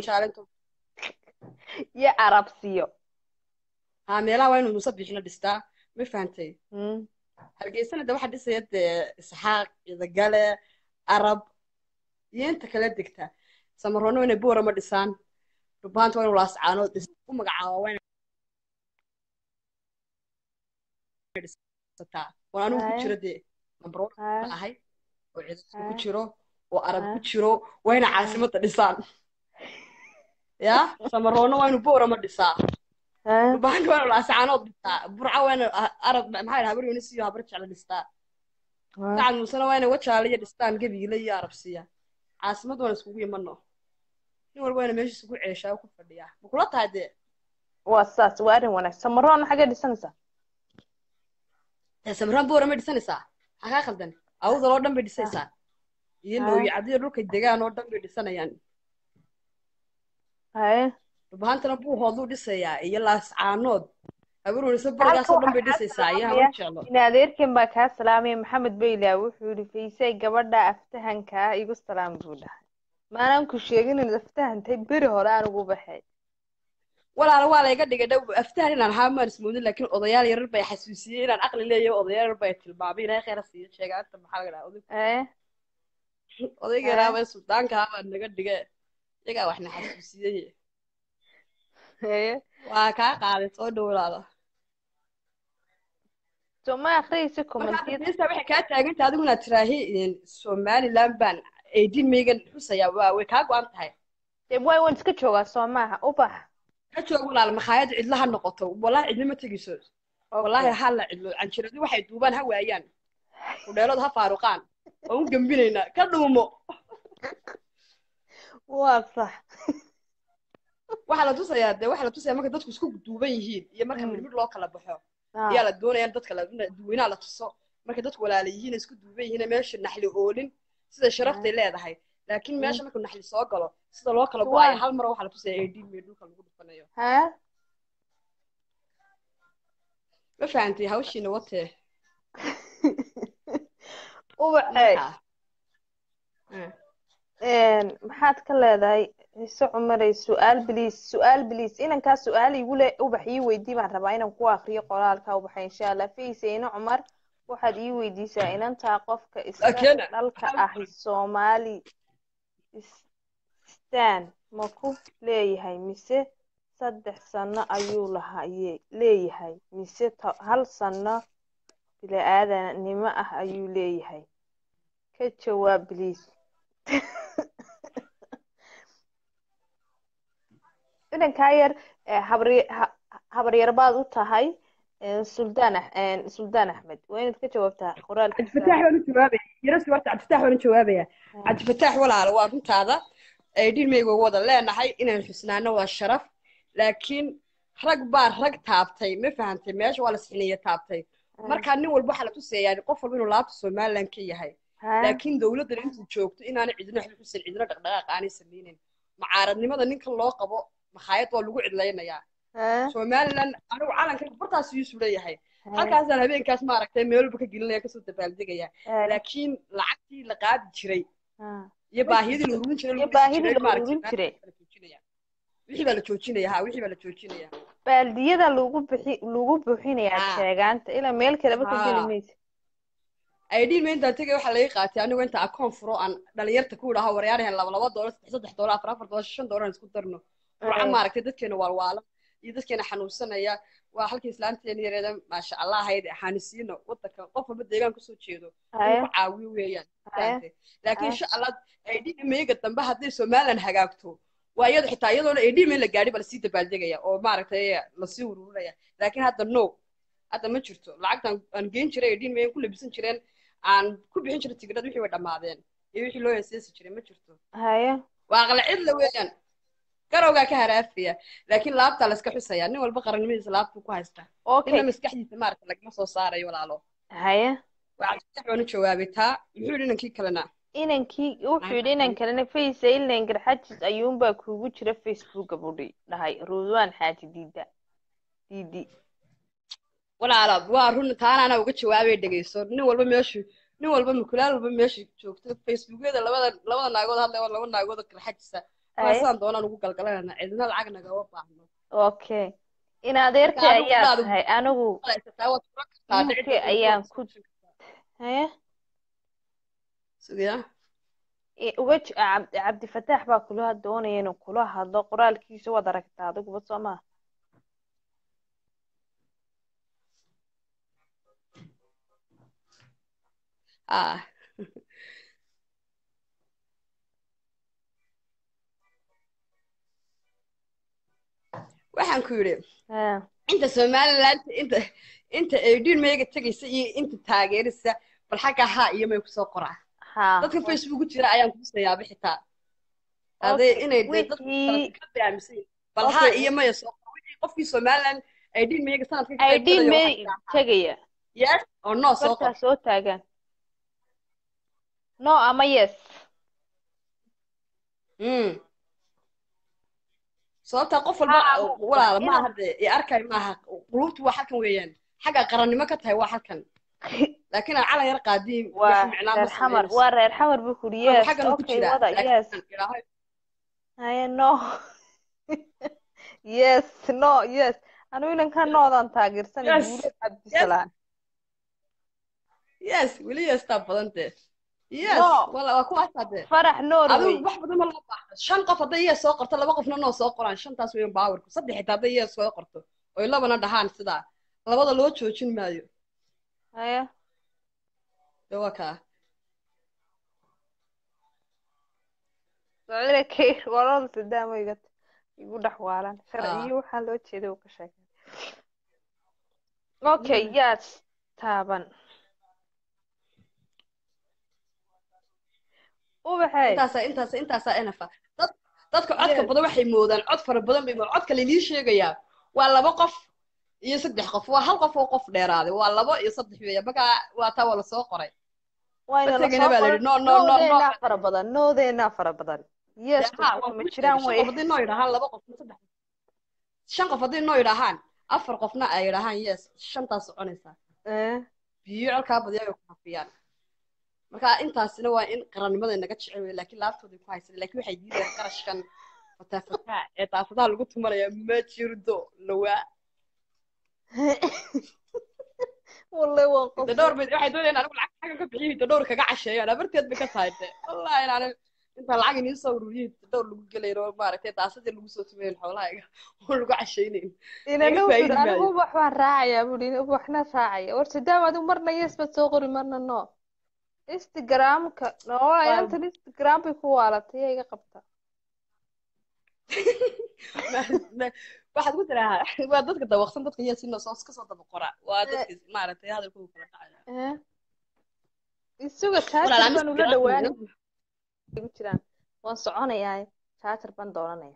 A: iyo carabsiyo
B: ha meelaha waa inuu muuse biixina dhistaa ma fahantay
A: Mm.
B: hargeysana de waxaa dhisaya dee isxaaq idagale arab iyo inta kala degta samaroonna waa inay boorama dhisaan dhubaanta waa inuu laascaanood dhis u magacaaba waa inay dhisataa waan anigu ku
A: Haya.
B: jiro dee number one
A: Haya.
B: ma ahay oo ciidamada ku
A: Haya.
B: jiro oo arab ku
A: Haya.
B: jiro waa inay caasimadda dhisaan ya samaroonna waa inuu boorama dhisaa
A: Ah,
B: dhubaanta waa inuu laascaanood dhistaa burca waa inuu ah, arab maxaa dhahaa habar yunis iyo habar jecla dhistaa
A: ah.
B: sacad muusena waa inay wajaale iyo dhistaan gabiile iyo arabsiya caasimad waan iskugu imano nin walba waa ina meesha isugu ceeshaa oo ku fadhiyaa ma kula tahay dee
A: waa sidaas waa arrin wanaagsan samaroona xagee dhisanaysaa
B: ee samiraan boora may dhisanaysaa maxaa kaa khaldan awdal oo dhan bay dhisaysaa iyo
A: Ah.
B: looyi cadiyo dhulkay degaan oo dhan bay dhisanayaan
A: haye
B: dhubahantana buu hooduu dhisayaa iyo laascaanood habaruunisa barigaas oo dhan bay dhisaysaa iyo habar jeclo
A: in adeerkan baa kaa salaamaya maxamed bayla wuxuu yihi faysay gabadha aftahankaa igu salaam buu dhahay maanaan ku sheegin inaad aftahantay beri hore aan ugu baxay
B: walaala waa layga dhigay dhow aftahan inaan ahaa maan ismoodin laakiin odayaal yarar bay xasuusiyey inaan aqli leeyahay odayaal yarar bay tilmaamay ilaahay khayra siiyo sheegaanta maxaa laga dhahaa oday
A: ee
B: odayga yaraabee suldaanka ahaa naga dhige iyagaa waxna xasuusiyey
A: ee
B: waa kaa qaaday soo dhowlaada
A: soo ma akhriyaysa kommentiyada
B: marka waxay kaa taaganta adigu inaad tiraahi somaliland baan eedin meygan xusayaa waa way kaa go-an tahay
A: dee waay waan iska joogaa soo maaha ubax
B: ka joog walaal makhaayad cidla ha noqoto wallahi cidlo ma tegayso wallaahi ha la cidlo canjiradu waxay duubaan ha waayaan kudheelood ha faaruqaan waan u gembinaynaa ka dhuumo
A: waa sax
B: waxaa la tusayaa dee waxaa la tusayaa marka dadku isku duuban yihiin iyo marka
A: Mm.
B: midmid loo kala baxo
A: Ah,
B: ayaa la doonaya in dadka la duweynaha la tuso marka dadku walaala yihiin isku duuban yihiin meesha naxli oolin sida sharaftay leedahay laakiin meesha markuu naxli soo galo sida loo kala go-ayo
A: Waa.
B: hal mar waxaa la tusaya adin mee dhulka lagu dhufanayo
A: ha
B: ma fahantay hawshiina watee
A: ubaxey
B: markaa Eh.
A: Een, maxaad ka leedahay ciise cumarey su-aal biliis su-aal biliis inankaa su-aal igu le ubax ii weydii baan rabaa inaan ku akriyo qoraalka ubaxa insha allah fayseyne cumar waxaad ii weydiisaa inantaa qofka iska
B: Laakiin-
A: dhalka ahi soomaali stan ma ku leeyahay mise saddex sano ayuu lahaye leeyahay mise to- hal sano bili-aadanimo ah ayuu leeyahay ka jawaab biliis inankaa yar eh, habri- ha- habaryar baad u tahay eh, suldaan Ax- eh, suldaan axmed waa inaad ka jawaabtaa qoraalkiisa
B: cabdifataax waan u jawaabaya yarasi horta cabdifataax waan u jawaabaya cabdifataax walaalo waa runtaada aydin meyga wada leenahay inaan xusnaano waa sharaf laakiin rag baa rag taabtay ma fahantay meesha waa la sixiniya taabtay markaa nin walba waxaa la tusayaa qof walba inuu laabta somaliland ka yahay
A: Ha?
B: laakiin dowladdan intuu joogto inaanay cidina waxba xusan cidina dhaqdhaqaaq aanay samaynin mucaaradnimada ninkan loo qabo makhaayad waa lagu cidlaynayaa
A: Ha?
B: somaliland anigu calanka bartaas iyuu sulan yahay
A: Ha?
B: halkaasaan habeenkaas maaragtay meel walba ka gelinaya kasoo dabaaldegaya
A: Ha?
B: laakiin lacagtii la qaadi jiray
A: Ha?
B: iyo baahiyadii la ururin jiray
A: Iyo
B: lagu dhisi
A: baahidii
B: jiray
A: la
B: maaragtay
A: ururin jiray.
B: baa la joojinaya. wixii baa la joojinaya ha wixii baa la joojinaya
A: baaldiyada lagu bixi lagu buuxinayaa
B: Ha.
A: sheegaanta ilaa meel kaleba ka
B: Ha.
A: geli maysa
B: aydhiin ma intaan tegay waxaa laga qaatay anigu inta akoon furo aan dhalinyarta ku idhaho waryaarahan laba laba doolar saddex saddex doolar afar afar doolar shan doolar aan isku darno burca
A: Eh.
B: maaragtay dadkeena waalwaala iyo dadkeena xanuunsanaya waa halkii islaanteena yareeda maasha allah hayd xanuunsiino wadanka qof walba deegaan kasoo jeedo
A: Haye.
B: inuu ku caawiyo weeyaan
A: Haye.
B: fahamtay? laakiin
A: Haye.
B: insha allah aydhiin meega dambe hadday somaliland hagaagto waa iyada xitaa iyadoona aydhiin meel la gaadhi ba lasii dabaaldegaya oo maaragtay lasii ururinaya laakiin hadda no hadda ma jirto lacagtan aan geyn jiray aydhiin meeyan ku labisan jireen aan ku bixin jiray tigidhada wixii way dhammaadeen iyo wixii loo heeseesi jiray ma jirto
A: haye
B: waa aqla cidla weeyaan garowgaa ka haraafaya laakiin laabtaa la iska xusaya nin walba qarannimadiisa laabtuu ku haystaa
A: okay
B: nina maskaxdiisa maaragta lagama soo saarayo walaalo
A: haye
B: waa cabditax baan u jawaabay taa muxuu yidhi inankii kalena
A: inankii wuxuu yidhi inan kalena face ilan garxajis ayuunbaa kuugu jira facebooka budhi dhahay ruudwaan xaaji diida diidi
B: walaala waa run taana anaa uga jawaabay dhegeyso nin walba meeshu nin walba mukulaal walba meeshu joogto facebookyada labada labada naagood hadlay waa laba naagood oo kala xajisa waa
A: Ay.
B: sidaan doonaan ugu galgalanana cidina lacag nagama baahno
A: okay in adeertay
B: Marka adigu
A: ayaa
B: baad-
A: tahay anigu
B: Haysataa, waad fura kartaa,
A: UK
B: dhici doonta
A: ayaan
B: waad
A: ku-
B: soo sheegtaa.
A: haye
B: Sugaya.
A: i- uga j- cabdi cabdifataax baa kula doonaya inuu kula hadlo qoraalkiisa waad aragtaa adiguba soo maa
B: Ah. waxaan ku yidhi
A: Ha,
B: inta somaliland inta inta aydhiin meega tegaysa iyo inta taageerisa bal xagga haa iyo may kusoo qoraa
A: ha
B: dadka facebook ku jira ayaan kuusayaaba xitaa aday
A: Okay,
B: inay dee dadku
A: wixii-
B: ka fahamsan yihiin. bal
A: Okay.
B: haa iyo maya soo qor wixii qofkii somaliland aydhiin meega sanadka ka qayb
A: idin
B: galaya
A: may
B: waxaa xitaa
A: tegaya
B: yes or no soo qor
A: bartaa soo taagan no ama yes
B: Mm. sababta qof walba
A: Haa,
B: walaala
A: inaan-
B: maaha dee i arkay maaha qulubtu waa halkan weeyaan xagga qarannimo ka tahay waa halkan laakiin aan calan yar qaadiin wax
A: waa
B: micnaa ma
A: reer xamar
B: sameynayso
A: waa reer xamar buu kuri yes
B: xaggan ku
A: okay
B: jira
A: wada
B: laakiin
A: yes
B: aan idhaahay
A: haye no yes no yes anigu inanka noodan taageersanay
B: Yes.
A: guulad cabdisalaan
B: yes weli yeestaa badan dee yes
A: No.
B: wala waa kuwaasaa dee
A: farax norway
B: adigu wax badan ma loo baahdo shan qof hadday yes soo qorto laba qofna noo soo qoraan shantaas weeyaan baawarku saddex xitaa hadday yes soo qorto oy labana dhahaan sidaa labada loo joojin maayo
A: haye
B: dee waa kaa
A: socdile kay walada sidaama iga igu dhex waalan
B: Ah.
A: sharciyo waxaa loo jeeday uu ka sheegay okay yes taaban ubaxay
B: intaasa intaasa intaasa enafa dad dadka codka
A: Yes.
B: badan waxay moodaan cod fara badan bay moodaan codka lainii sheegayaa waa laba qof iyo saddex qof waa hal qof oo qof dheeraaday waa labo iyo saddex weeya markaa waa taa waa lasoo qoray
A: wayna
B: Dadkayna
A: lasoo
B: baa la
A: qoran
B: yidhi, no, no, no, no.
A: noodeenaa fara badan noodeenaa fara badan yes
B: Dee, haa, waa
A: ma
B: kuu
A: jiraan
B: sheegay.
A: wey
B: shan qof haddii noo yidhaahaan laba qof saddex qof shan qof haddii noo yidhaahaan afar qofna ay yidhaahaan yes shantaas soconaysaa
A: Eh,
B: biyo colkaa badiya ay ku hafiyaan marka intaasina waa in qarannimada naga jecel wey laakiin laaftooda ku haysan laakiin waxay diidayaan qarashkan fataafataa ee daafadaha lagu tumanaya ma jirdo lawaa
A: wallahi waan qof
B: de dhowr bay waxay doonayaan anigu lacag xagga ka bixiyo hidda dhowr kaga casheeyaan abarteed bay ka tahay de wallahi inaan inta lacag iniin soo ururiyo hidda dhowr lagu gelayno maaragtay daasadii lagu soo tumayn xoolahayga oo lagu cashaynayn
A: inana
B: laga
A: wuxuu
B: faa'iidi
A: yidhi anigu
B: maayo.
A: ubax baan raacayaa buu yidhi ubaxna raacaya war sidaam adigu marna yes baad soo qori marna no instagramka noolaya
B: Waa-
A: intan instagram bay ku waalatay yaa iga qabta
B: Ma- ma- waxaad ku tirahaa waa dadka dawaqsan dadka yaa sina soo iska soo daba qora waa dadka maaragtay hadalkooda kala dhacaya
A: Eh, isuga
B: walaal
A: jaajar
B: aan
A: baan ula
B: Instagram
A: dhawaanay igu jiraan waan soconayaa jaajar baan doonanaya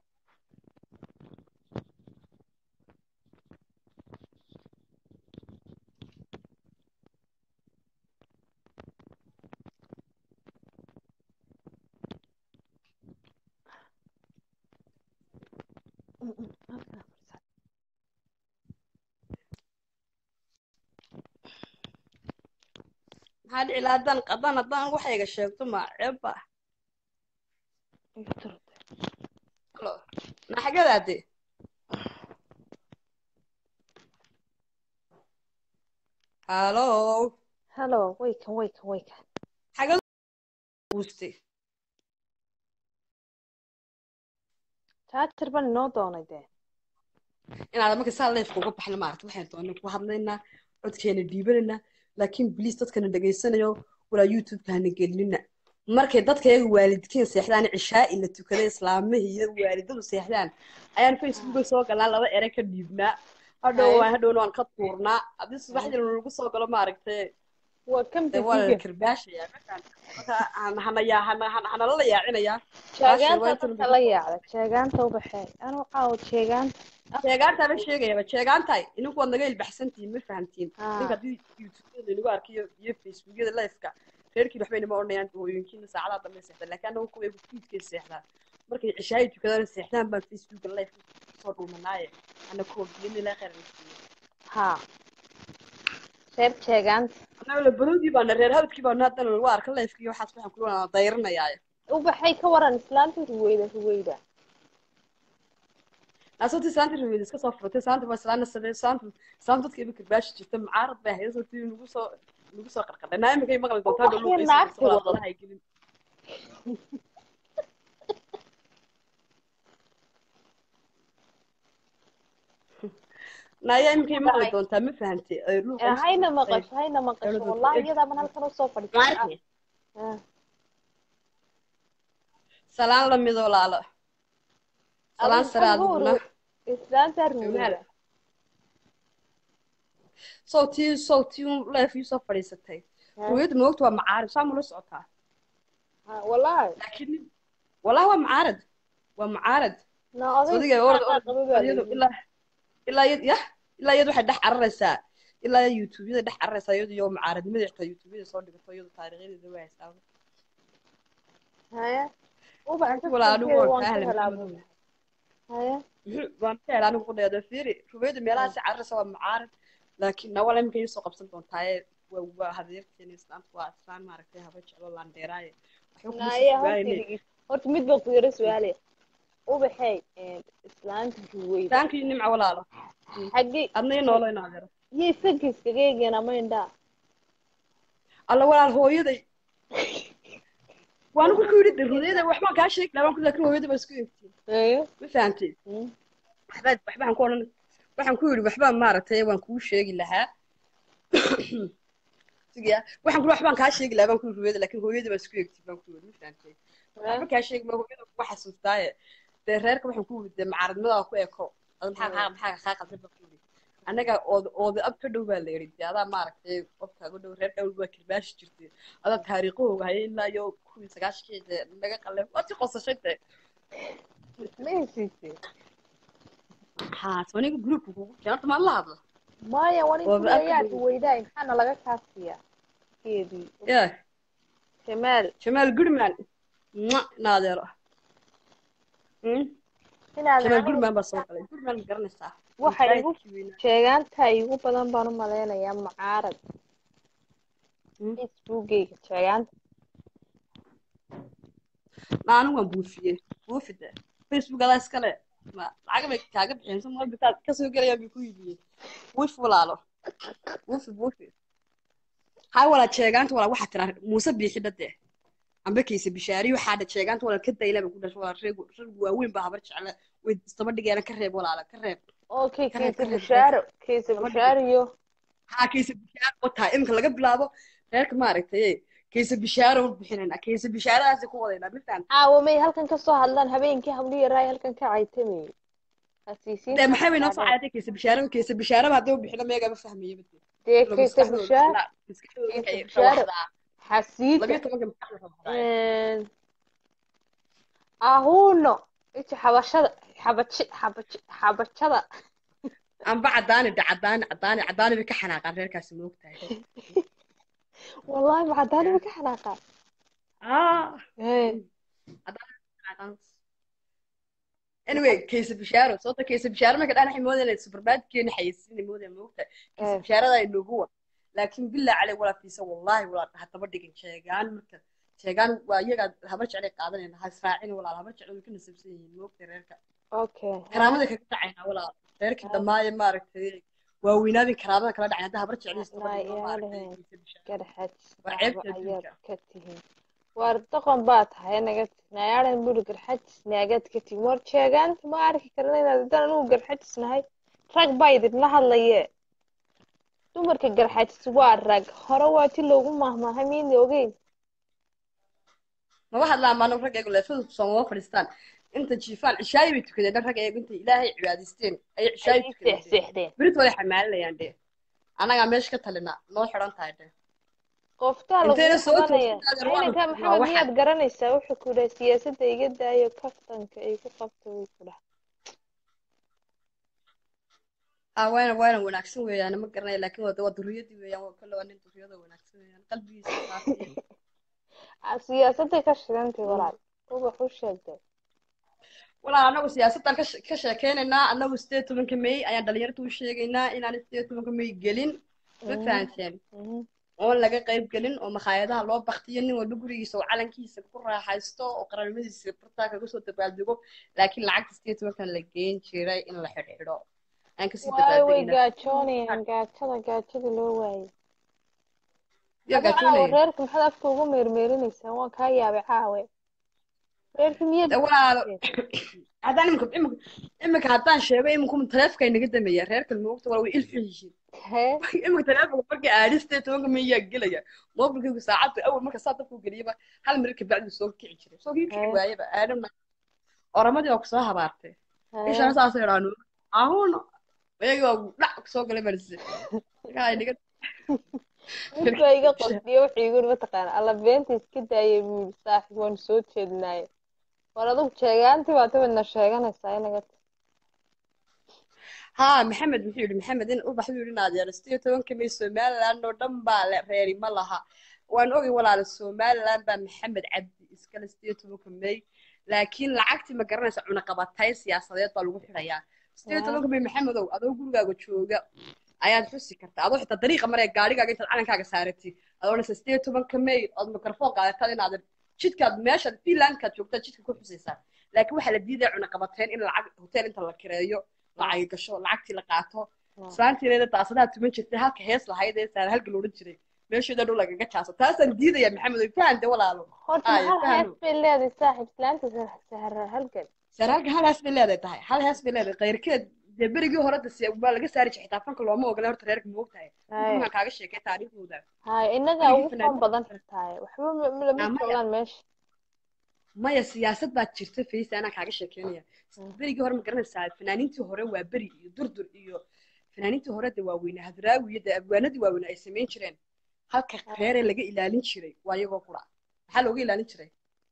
B: maxaa dhici lahaa haddaan haddaan haddaan waxayga sheegto ma ceebba
A: igu turtay
B: naxagadaade hallo
A: hello waykan waykan waykan
B: xagad guuste
A: jaajar baan inoo doonay dee
B: inaad marka saa leefka uga baxna maaragta waxaan doonay ku hadlaynaa codkeena dhiibanaynaa laakiin bliis dadkana dhegaysanayo walaa youtube-ka hana gelinina markay dadkayaga waalidkiin seexdaan cishaa'i la tukaday islaamihii iyo waalidadu seexdaan ayaan facebooka soo galnaa laba ere ka dhiibnaa hadhow
A: Hay.
B: waan hadhowna waan ka tuurnaa haddii subaxdii lagu soo galo maaragtay
A: waa kan
B: dee waa la
A: bibiga
B: kirbaashaya marka han- hana yaa- hana- hana- hanala la yaacinayaa
A: jeegaanta
B: Baasha waa
A: dadka la yaacda jeegaanta ubaxee anuu caawo jeegaanta
B: jeegaantaa la sheegayaba jeegaantahay idinku waad naga ilbaxsantihiin ma fahamtiin
A: Ah.
B: ninka haddii youtubeyada inagu arkiyo iyo facebookyada liveka reerkiin waxba inama odhanayaan hooyooyinkiina saacadaha dambe seexdaan laakiin annagu kuwa fiidkay seexdaan markay cishaayi tukadaan seexdaan baan facebooka live soo dhuumanaaye ana kuwa biyan ilaa khayr na siiyo
A: haa reer jeegaanta
B: annaga la baroodii baana reer habadkii baana haddana waa arka lifekii waxaas waxaan kula dayranayaaye
A: ubaxay ka waran islaanta ruweyda ruweyda
B: naasoti saanta raweyd iska soo furtay saanta waa islaana sadee saanta saanta dadka iba karbaashi jirta mucaarad bay ahayd soo tii nagu soo nagu soo qarqadhay naa imikay maqli doontaa
A: Ubax iyo naagti wada.
B: hay gelin naaya imikay maqli doontaa ma fahantay Ay, luuqa
A: Eh,
B: isku
A: hayna
B: dhuftay.
A: maqasho hayna maqasho
B: Dawladda
A: wallahi
B: ku-
A: iyadaa ban halkan usoo fadhiisay
B: Maaragtay?
A: Ah,
B: salaan la mid walaalo salaan
A: adigu
B: sare
A: maxaa ugu
B: adiguna
A: uru- islaanta ruweyda
B: sawtii sawtii leef ii soo fadhiisatay
A: Ah,
B: ruwayadda moogta waa macaarib saa mula socotaa
A: ah, wallahi
B: laakiin wallahi waa macaarad waa macaarad
A: na oday
B: sodiga orod
A: islaanta
B: orod
A: qaba baa
B: iyadu
A: layidhi.
B: ilaa ilaa iyad yah ilaa iyad waxay dhex cararaysaa ilaa iyad youtubeyada dhex cararaysaa iyadu iyo macaaradnimada xitaa youtubeyada soo dhigato iyadu taariikhadeeda waa haysaa
A: haya ubax
B: Laakiin walaa anigu
A: dadkeeda
B: waan
A: waan
B: kaa
A: ka
B: helay
A: helaa
B: maxamed
A: buu haya
B: waan ka helay anigu qudhayada fiiri rubeeda meelahaasi cararaysa waa macaarad laakiin nawala iminka ii soo qabsan doontaaye waa waa hadeerteena islaamka waa islaan maaragtay haba jeclo laandheeraaye waxba kuma
A: naya
B: sugaayne
A: horta horta mid baan ku yara su-aalaya ubaxay islaanta ruweyda
B: taankii nimca walaalo
A: xaggee
B: adna ii noolo in adeero
A: iyo isaga iskaga eegeen ama indhaa
B: alla walaal hooyaday waan ku yidhi de hooyada waxbaan kaa sheegi lahaa waan ku laakiin hooyada baa isku eegtiin
A: haya
B: ma fahamtay
A: Mm.
B: waxbaa waxbaan ku odhan waxaan ku yidhi waxbaan maaragtay waan kuu sheegi lahaa sigiya waxaan ku waxbaan kaa sheegi lahaa baan ku yidhi hooyada laakiin hooyada baa isku eegtiin baan ku yidhi ma fahamtay waxba kaa sheegi ma hooyada kuga xasuustaaye dee reerka waxaan ku yidhi dee macaaradnimadaa ku eko ada maxaa kaa maxaa kaa qaldan baan ku yidhi annaga ood ooda ab ka dhow baa la yidhi dee adaa maaragtay qofkaaga dhow reer dhowl baa kirbaashi jirtay adaa taariikhahooga haya ilaa iyo kuwii sagaashkii dee naga qalleen waad si qosashay dee
A: ma hesiisay
B: haa soniga groupka kugu keen horta maan la hadla
A: maya wani
B: Waa ba-
A: kuleeyaa ruweydaa maxaana laga kaasiyaa keedii
B: yeah
A: jamaal
B: jamaal goodman Mwah, naadeero Hmm?
A: inaad
B: jamaal
A: anigu
B: goodman baa soo galay goodman ma garanaysaa
A: waxa igu
B: Intaayadkii weynaa.
A: sheegaanta igu badan baan u malaynayaa mucaarad
B: Hmm?
A: facebookgayga sheegaanta
B: ma anigu waan buufiyey buufi de facebook adaa iskale ma lacag bay kaaga bixiyeen so mal bitaad kasoo gelayaan bay ku iibiyeen buufi walaalo buufi buufi hay walaad sheegaanta walaal waxaa tiraa muuse biixi dhade amba kayse bishaari waxaa dha sheegaanta walaal ka dayla bay ku dhashay walaal reeg rag waaweyn baa habar jecle way istaba dhigeena ka reeb walaala ka reeb
A: okay
B: Ka reeb,
A: kayse
B: ka reeb,
A: bushaaro kayse
B: Gabadha
A: bushaaro iyo
B: haa kayse bishaaro wataa iminka laga bilaabo reerka maaragtay kayse bishaaro bixinayna kayse bishaaradaasi ku wadaynaa miftaan
A: caawa may halkan ka soo hadlaan habeenkii habliya raay halkan ka caytamayay hasiisiinta
B: dee maxay bay noo soo cayaatay kayse bishaaro kayse bishaaraba haddii u bixino meegaa ma fahmayo bade
A: dee
B: Ilo
A: kayse
B: maskaxdooda
A: bushaaro
B: ilaa- maskaxdooda
A: Kayse
B: waxay
A: bishaaro.
B: rawaxdaa.
A: xasiita
B: labiyo tobanka maskaxda rawaxdaa.
A: ahuuno ija xabashada xabaji xabaji xabajada
B: amba cadaani dha cadaani cadaani cadaani bay ka xanaaqaan reerkaasi ma ogtahay
A: wallahi macadaani ma ka xanaaqaa
B: Ah, xanaaqaan. anyway kayse bishaaro sababta kayse bishaaro marka dhaan waxay moodayaan supermarketkeena xayeysiinay moodayaan ma ogtahay kayse
A: Eh.
B: bishaarada ay noogu wa laakiin bilaa caley walaa fiisa wallahi walaa hadaba dhigin sheegaan marka sheegaan waa iyagaa habar jeclay qaadanayna ha israacin walaal habar jeclay way ka nasabsan yihiin ma ogtahay reerka
A: okay
B: karaamada kaga dhacaynaa walaal reerkii dhammaaye maaragtay waa weynaabin karaamada kala dhacay hadda habar jeclay istaba
A: Wallahi,
B: dhigno
A: yaa
B: maaragtay
A: lahayn.
B: kayse bishaaro
A: garxaj
B: Waa ceebta
A: ayaad
B: adduunka.
A: ka tihiin waar doqon baa tahay naga nayaaran buri garxajis naagaad ka tihiin war sheegaanta ma arki karna inaad haddaan anugu garxajis nahay rag baa idinla hadlaye dumarka garxajis waa rag hore waa ti loogu mahmaahay miina ogeyn
B: maba hadlaan maano rag eego leefadu soomama fadhiistaan inta jiifaan cishaayi bay tukadeen dhan rag eego intay ilaahay cibaadaysteen ayay cishaayi
A: ayay
B: tukadeen dee.
A: seexseexdeen
B: berit way xamaalinayaan dee annagaa meesha ka talinaa noo xidhan tahay dee
A: qoftaa
B: Intayna
A: lagu
B: soo
A: qabanaya
B: toosin waa
A: inanka
B: waa
A: maxamed
B: waxa-
A: miyaad garanaysaa wuxuu ku dhahay siyaasadda iga daayo kaftanka igu qabta way ku dhahay
B: haa waana waana wanaagsan weeyaan ma garanaya laakiin waa waa duriyadii weeyaan waa kolle waa nin duriyada wanaagsan weeyaan qalbigiisa saafiyay
A: Ah, siyaasadday ka shidantay walaal ubax u sheegtay
B: walaa anagu siyaasaddan ka she- ka sheekeynaynaa anagu sideed tobanka may ayaan dhalinyarta u sheegaynaa inaan sideed tobanka may gelin ma
A: Mhm.
B: fahanteen
A: Mhm.
B: oon laga qayb gelin oo makhaayadaha loo baktiyo nin walba gurigiisa oo calankiisa ku raaxaysto oo qaranimadiisa bartaa kaga soo dabaaldego laakiin lacagta sideed tobankan la geen jiray in la xidhxidho aan kasii
A: waayo way
B: dabaaldegina
A: gaajoonayaan gaajada gaajada loo waayay
B: yaa
A: Adiga caawa
B: gaajoonaya
A: reerka maxaad afka ugu meermeerinaysaa waan kaa yaabay caawe reerka miyaad
B: De walaalo haddaan imika imika imika haddaan sheego iminku taleefonka inaga dameeya reerkan moogta wala way ilxun yihiin
A: hee
B: imika taleefonka markii aadhistee tobanka mayaa gelaya moobilkaygu saacadda awal marka saa dabku geliyaba hal marir kabacdi soo kici jiray soo kii kici
A: Hee.
B: waayaba aadhana oramadii waa kusoo habaartay
A: hee
B: ishana saasay idhaanu ahuun ayagii waa dhac kusoo galay balse markaa inaga
A: mid baa iga qosliyo wuxuu igu yiri mataqaana alla beenta iska daayay buu yiri saaxiib waanu soo jeednaaye war adugu sheegaantii baa tabadna sheeganaysaa inaga
B: ها محمد محيو محمد إن أبغى حلو لنا ديال ستيو تون كمي سومال لأنه دم بالع ريري ما لها وأنا أوجي ولا على السومال لأن با محمد عبد إسكال ستيو تون كمي لكن لعقتي ما قرنا سعونا قبطاي سياسة طالو حريا ستيو تون كمي محمد أو أدو قول جاكو تشوجا ayaad xusi kartaa adoo xitaa dariiqa maree gaarigaaga intaad calankaaga saaratay adoona sideed toban kamay ood mikrofon qaadataa inaad jidkaad meeshaad finlandkaad joogtaa jidka ku xusaysaa laakiin waxaa la diidaya cunaqabateyn in lacag hotel inta la kireeyo lacag gasho lacagtii la qaato islaantiineeda daasadaha tuman jirtay halka hees lahayd ee saar halka loodhan jiray meesheeda dhow lagaga jaaso taasaan diidaya maxamed way fahante walaalo
A: horta
B: Aya,
A: hal
B: fahmo.
A: hees bay leedahay saaxiib islaanta sahra halgan
B: saar halka hal hees bay leedahay tahay hal hees bay leedahay qayrkeed dee berigii hore dase waa laga saari jiray xitaa fanka looma ogola horta reerka ma ogtahay
A: Haya.
B: waxaan kaaga sheekay taariikhdooda
A: haya inagaa
B: Berigii
A: ugu
B: fanaaniinta-
A: fan badan xirtaaye waxba ma- ma- lama
B: Ah, maya.
A: joogaan meesha
B: maya siyaasad baa jirta faysa anaa kaaga sheekeynaya berigii hore ma garanaysaa fanaaniintii hore waa beri iyo durdur iyo fanaaniintii hore de waaweyne hadraawi iyo de abwaanadii waaweyne ay samayn jireen halka reeree laga ilaalin jiray waa iyagoo qura maxaa looga ilaalin jiray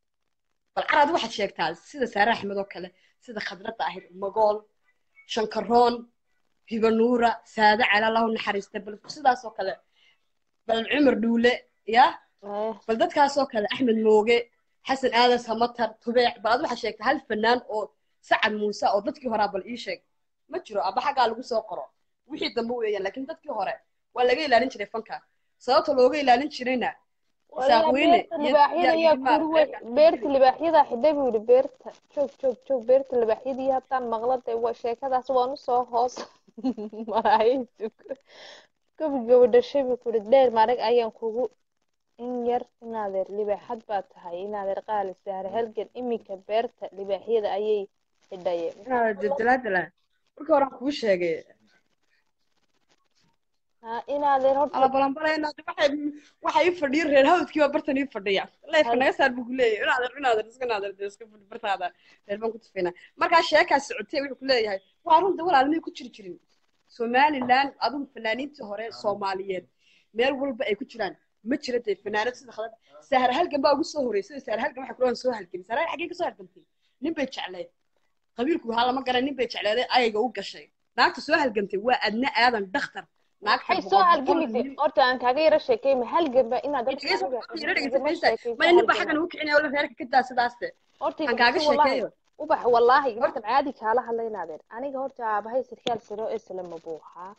B: bal caraad waxaad sheegtaa sida saare axmed oo kale sida khadradda ahayd magool shankaroon hibanuura saade cala allahu naxariista bal sidaas oo kale bal cumar dhuule ya
A: Haya.
B: bal dadkaasoo kale axmed mooge xasan aadan samatar tubeec bal ad waxaa sheegta hal fanaan oo sacad muuse oo dadkii horaa bal ii sheeg ma jiro aba xaggaa lagu soo qoro wixii dambe weeyaan laakiin dadkii hore waa laga ilaalin jiray fanka sababta looga ilaalin jirayna
A: Walahi
B: saaqweyne
A: beerta libaaxyada ayaa kuri wey beerta libaaxyada xidhay buu yidhi beerta joog joog joog beerta libaaxyadii haddaan maqlada waa sheekadaas waan usoo hoos maraayay gabi gabadhashay buu kuri dheer marag ayaan kugu in yar inaadeer libaaxad baa tahay inaadeer qaali saare halgan iminka beerta libaaxyada ayay xidhayeen
B: dalaadala markii horaan kuu sheegay
A: ha inaadeer horta
B: alabalanbalayna waxay ii fadhiya reer hawdkii baa bartan ii fadhiya leefka naga saar buu kuleeyahay inaadeer inaadeer iska naadeer dee iska fadhi bartaada reer baan ku tufayna markaa sheekaas socotay wuxuu kuleeyahay waa runta walaalmay ku jiri jirin somaliland adigu fanaaniintii hore soomaaliyeed meel walba ay ku jiraan ma jira dee fanaanad sida khadad sahar halgan baa ugu soo horeysay sahar halgan waxay kuleeyahay soo halgamay sahar xaggee ka soo halgamtay nin bay jecleed qabiilku waxaa lama garan nin bay jecleeday ayayga u gashay naagta soo halgamtay waa adna aadan dhakhtar naagta
A: waxay soo halgamisay horta aan kaaga yaro sheekeyma halganba inaad
B: maya nin baa xaggan ugu kicinaya wala reerka ka daa sidaaste aan kaaga sheekeeyo
A: ubax wallaahi markan caadi kaala hadla inaadeer aniga horta aabahay sarkaal saro eslama buu ahaa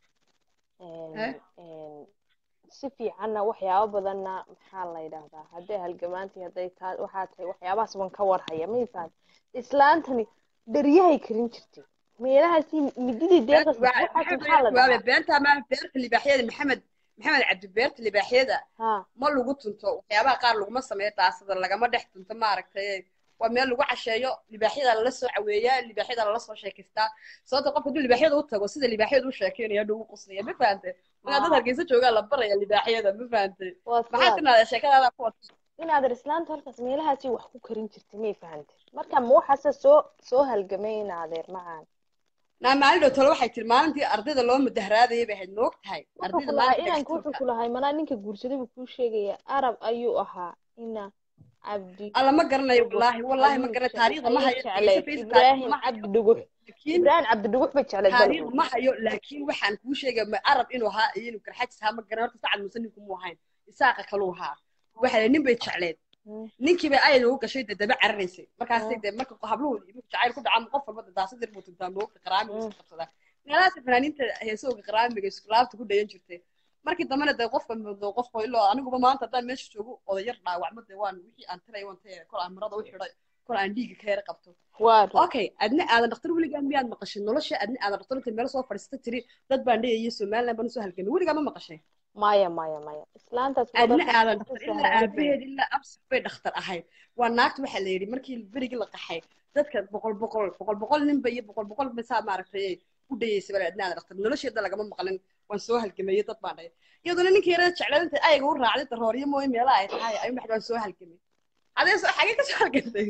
A: si fiicanna waxyaabo badanna maxaa la yidhaahdaa hadday halgamaantii hadday taa waxaa tahay waxyaabahaas ban ka warhaya ma ifaan islaantani dheryahay karin jirtay meelahaasi mididii deeqas waxaas maxaa la dhahaa
B: beenta ma beerta libaaxyada maxamed maxamed cabdi beerta libaaxyada
A: ha
B: ma lagu tunto waxyaabaha qaar laguma sameeyo daasada lagama dhex tunto maaragtay waa meel lagu casheeyo libaaxyada lala soo caweeyaa libaaxyada lala soo sheekaystaa sababta qofka hadduu libaaxyada u tago sida libaaxyada u sheekeynaya hadhow u quslaya ma fahante markaa dad hargeysa joogaa la baraya libaaxyada ma fahante
A: waa
B: maxaa
A: sidaas
B: tinaada sheekadaada ku wata
A: inaadeer islaanta hortaas meelahaasi wax ku karin jirtay may fahante marka ma waxaase soo soo halgamay inaadeer macaan
B: naa maalin dhow tole waxay tiri maalintii ardayda loo mudaharaadayay bay ahayd moog tahay
A: wuxuu
B: ardayda
A: ku lahaa
B: maalinta
A: inanka wuxuu ku lahaa manaa ninka guursaday buu kuu sheegaya arab ayuu ahaa ina cabdi
B: alla ma garanayo wallaahi wallaahi ma
A: ayuu
B: garanayo
A: jecel-
B: taariikhda ma
A: ayuu
B: hayo
A: jeclayd
B: Face-
A: ibraahim
B: ma hayo.
A: cabdi dhugux
B: laakiin
A: ibraahim cabdi dhugux bay jeclayd
B: taariikh
A: bal
B: ma hayo laakiin waxaan kuu sheegay ma arab inuu ahaa iyo inuu garxajis ahaa ma garan horta sacad muuse ninku mu ahayn isaaqa kaluu ahaa waxa la nin bay jecleed
A: Mm.
B: ninkii bay ayada ugu gashay dee daba cararaysay markaasay
A: Mm.
B: dee marka habluhu marka jacayl ku dhacaan qof walba dee daasadir buu tuntaa moogta qaraamiga
A: Mm.
B: iska qabsadaa meelahaas fanaaniinta heesooga qaraamiga iskulaabta ku dhayan jirtay markii dambena dee qofka dee qofka ilaa aniguba maanta haddaan meesha joogo odayar dhaawacmo dee waan wixii aan tiray waan tayay kol aan marada u xidhay kol aan dhiiga ka yara qabto
A: waa run
B: okay adna aadan dhakhtar weligaa miyaad maqashay nolosha adna aadan dhakhtar inta meel soo fadhiista tiri dad baan dhayaya somaliland baan usoo halgamay weligaa ma maqashay
A: maya maya maya islaantaas
B: adna
A: waddanka
B: aadan
A: ku
B: dhakhtar ilaa
A: sahlan
B: aabaheed ilaa absir bay dhakhtar ahayd waa naagta waxaa la yidhi markii berigii la qaxay dadka boqol boqol boqol boqol ninba iyo boqol boqol masaa maaragtay u dhayeysay bal adna aadan dhakhtar nolosheeda lagama maqlin waan soo halgamayay dad baan dhahay iyaduna ninkii yarada jeclayd inta ayaga u raacday darooryo mooy meelaha ay tahay ayuu maxay waan soo halgamay adee soo xagee ka soo halgantay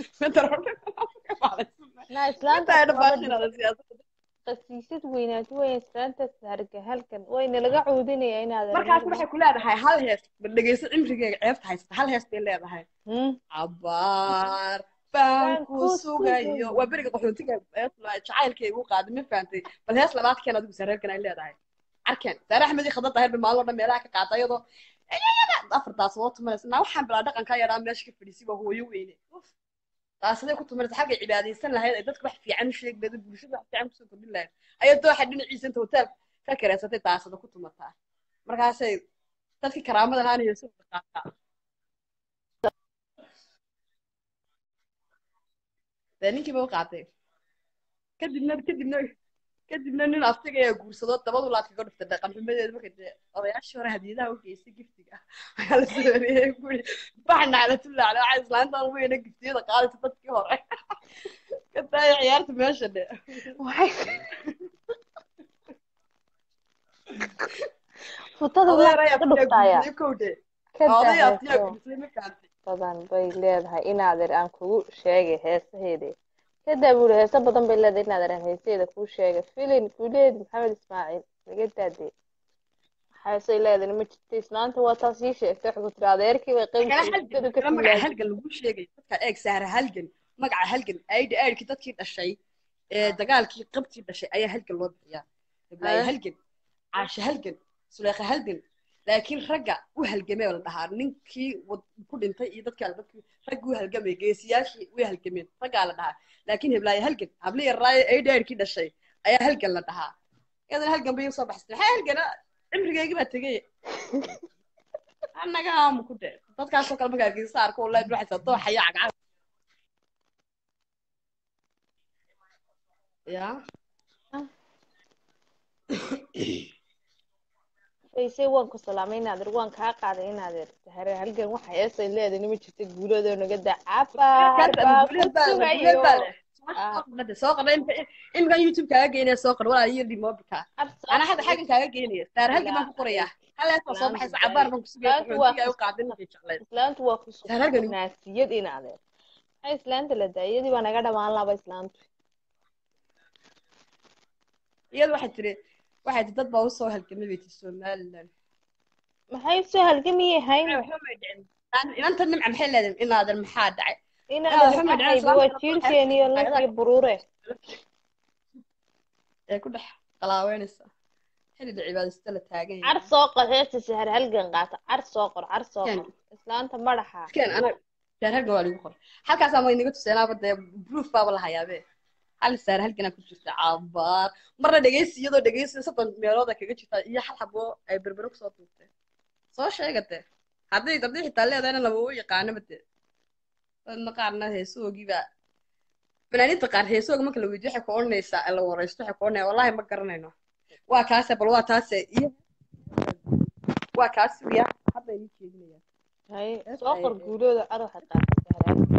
A: na islaantaas waddanka qasiisad weynaati weyn islaantaas harga halkan wayna laga cuudinaya inaad
B: markaas waxay ku leedahay hal hees bal dhegeyso cimrigeega ceebta haysta hal hees bay leedahay cabaar baan ku sugayo waa beriga qaxootiga jacaylkaygu qaaday ma fahantay bal hees labaad keen adigu sareerkan ay leedahay arkeen saare axmedi khadad daahir bay maalin oo dhan meelaha ka qaata iyadoo afartaas loo tumanaysa naa waxaan bilaa dhaqanka yaraa meesha ka fadhiisay waa hooyo weyne taasaday ku tumanaysa xalkay cibaadaysan lahayd ay dadka wax fiican u sheegi lahayd bulshada wax fiican kusoo kordhin lahayd ayaa dooxa dhinaciisa inta hotel ka kareysatay taasada ku tumataa markaasay dadkii karaamada lahaana yeeso qaataa dee ninkiiba u qaatay kadibna kadibna kadibna nin aftiga ayaa guursado dabadu laad kaga dhuftay dhaqan xumadeeda markay dee odayaashii hore hadiyadaha u geystay giftiga ayaa la soo wareeyay guri baxna ala tullaale waxay islaantaan weyna giftiyada qaadaysa dadkii hore ka daaya ciyaarta meesha dhe
A: futada
B: odayaar
A: waa
B: ayaa
A: ka dhuftaya
B: guursaday kowdhe
A: ka
B: odaya aftiyaa
A: daahayso
B: guursaday ma fahantay
A: badan bay leedahay inaadeer aan kugu sheegay heesaheeda kadaa buuri heeso badan bay leedahay inaadeer aan heesaheeda kuu sheegay filin guuleed maxamed ismaaciil laga daadee heesay leedahay ma jirta islaanta waa taas ii sheegtay waxay ku tiri adeerkii bay
B: kala
A: qaybta
B: halgan
A: ka
B: kala magaca
A: filaayay
B: halgan lagu sheegay dadka eeg saara halgan magaca halgan aydhi aydhkii dadkii dhashay ee dagaalkii qabtii dhashay ayaa halgan loo bixiyaa iblaayo
A: Ah.
B: halgan caashe halgan suleekha halgan laakiin ragga u halgamee la dhahaa ninkii wad- ku dhintay iyo dadka dadkii raggi u halgamay geesiyaashii way halgameen raggaa la dhahaa laakiin heblaayo halgan hablihi raayo aydhi aydhkii dhashay ayaa halgan la dhahaa iyadana halgan bay usoo baxsatay maxaa halgana cimrigeygii baa tegay annaga aamu ku dhe dadkaasoo kale markaa geesa arko wallahi waxaysa dooxaya cagcag ya
A: faysay waan ku salaamay inaadeer waan kaa qaaday inaadeer hare halgan waxa heesay leedahay ma jirta guuladoo naga daa cabaar baa ku sugayo
B: soo qadha imkan youtube kaaga geynaya soo qadh walaa iyo dhimoobika anaa hadda xaggan kaaga geynaya saar halgan baan ku qorayaa haleesoo soo baxaysa cabaar baan ku sugaya qaxootiga ay u qaadin waxay jecleen
A: islaantu waa ku
B: Saar halgan.
A: naasiyad inaadeer maxay islaanta la daa iyadii baa naga dhamaan laba islaantu
B: iyada waxay tiri waxay tiri dad baa usoo halgamay bay tiri somaliland
A: maxay soo halgamiyey hayn
B: inanta nimca maxay leedahay inaadan maxaa dhacay
A: inaadeer
B: waxba ma
A: waxayba
B: dhacayso,
A: waa
B: lafta
A: jiirkeeni iyo
B: waxay-
A: laf iyo buruure
B: ee ku dhex qalaaweynaysa xilliga cibaadaysta la taagan
A: car soo qor heesta sahar halgan qaata car soo qor car soo
B: Ken.
A: qor islaanta madaxa
B: keen ana saar halgan waa lagu qoray halkaasaa ma inaga tuseenaaba dee proof baaba la hayaabe hal saar halganaa ku jirta cabaar marna dhegeysi iyadoo dhegeysi soddon meelooda kaga jirta iyo hal xaboo ay berbero kusoo tuurtay soo sheegate haddii haddii xitaa leedahayna lama u yaqaanaba de dadna qaarna heesoogiiba fanaaniinta qaar heesooga marka la weydiyo waxay ku odhanaysaa la waraysto waxay ku odhanaya wallahi ma garanayno waa kaase bal waa taase iyo waa kaas sugiya hadda inii jeedinaya
A: hay
B: Hees
A: soo qor
B: ay-
A: guulooda car waxay qaata sahar halgan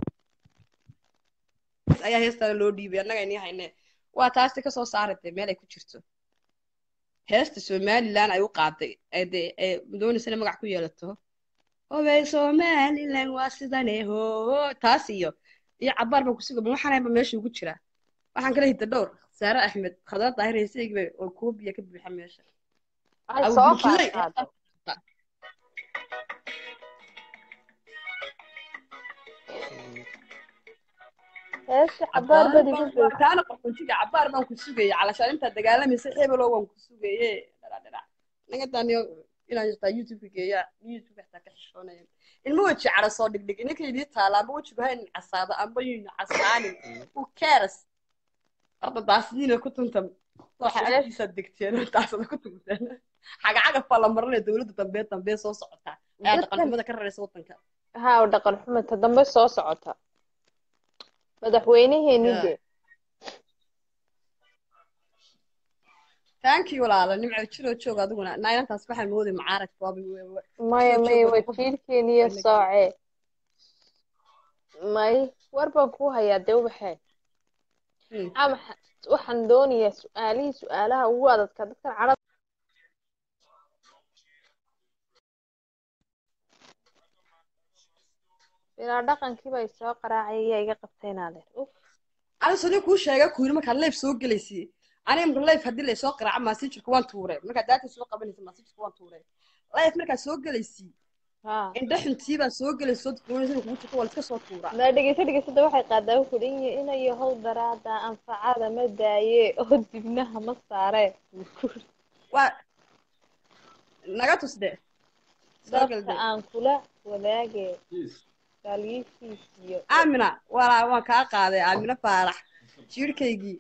B: ayaa heestaa loo dhiibay annaga inii hayne waa taasti kasoo saaratay meel ay ku jirto heesta somaliland ay u qaaday ee dee ee doonaysa inay magac ku yeelato hobey somaliland waa sidane ho taas iyo iyo cabaar baan kusuga ma waxaanayba meesha ugu jiraa waxaan kala hidda dhowr saare axmed khadar daahir heesaygiiba oo koobiya ka buuxa meesha
A: ay
B: Abu
A: soo
B: Bilkiday.
A: qaadqaado heesta cabaar badi ku joogta
B: kaana qaxootiga cabaar baan ku sugayay calashaan intaa dagaalamaysa hebelo waan ku sugaye dhadhadhadha naga daaniyo inaan jirtaa youtube geeya youtube xataa ka xishoonaya ilmo weji cara soo dhigdhig ininka idii taala amba wejigu ha inin casaado amba yuyna casaanin who cares horta daasniina ku tunta waxa
A: Yes.
B: agtiisaad degteen daasada ku tunteen xagacagaf baa la marinaya dowladda dambe dambe soo socotaa ayaa
A: Dadkan-
B: dhaqanxumada ka raraysa waddanka
A: haa oo dhaqan xumata dambe soo socota madaxweynaheeni
B: Yeah.
A: de
B: thank you walaala nimco jiroo joog adiguna naayantaas waxaan mooday macaarag baabi
A: maya
B: Soo
A: maya
B: joogo
A: waa
B: qof-
A: jiilkeeniyo
B: Anaga.
A: soocee may war baan kuu hayaa dee ubaxee
B: Hmm.
A: aa maxa- waxaan doonayaa su-aalihii su-aalaha ugu adadka dadkan carab bilaa dhaqankii bay soo qaraacay ayaa iga qabtay inaadeer uf
B: ana sodii kuu sheega kuyiri markaad leef soo gelaysi aniga marka leef haddii laysoo qaraaco maasijirka waan tuure markaad daata soo qabanaysa maasijirka waan tuure leef markaad soo gelaysi
A: haa
B: indha xuntii baa soo gelaysa soo dukumanaysa kugu jirto waa la iska soo tuuraa
A: maa dhegeyso dhegeysada waxay qaadaa wuxuu dhan yahay inayo how daraada anfacada ma daaye oo dibnaha ma saare
B: waa naga tus de soo gal
A: dadka
B: de
A: aan kula wadaage gaalyihiis iyo
B: aamina walaa waan kaa qaaday aamina faarax jiirhkaygii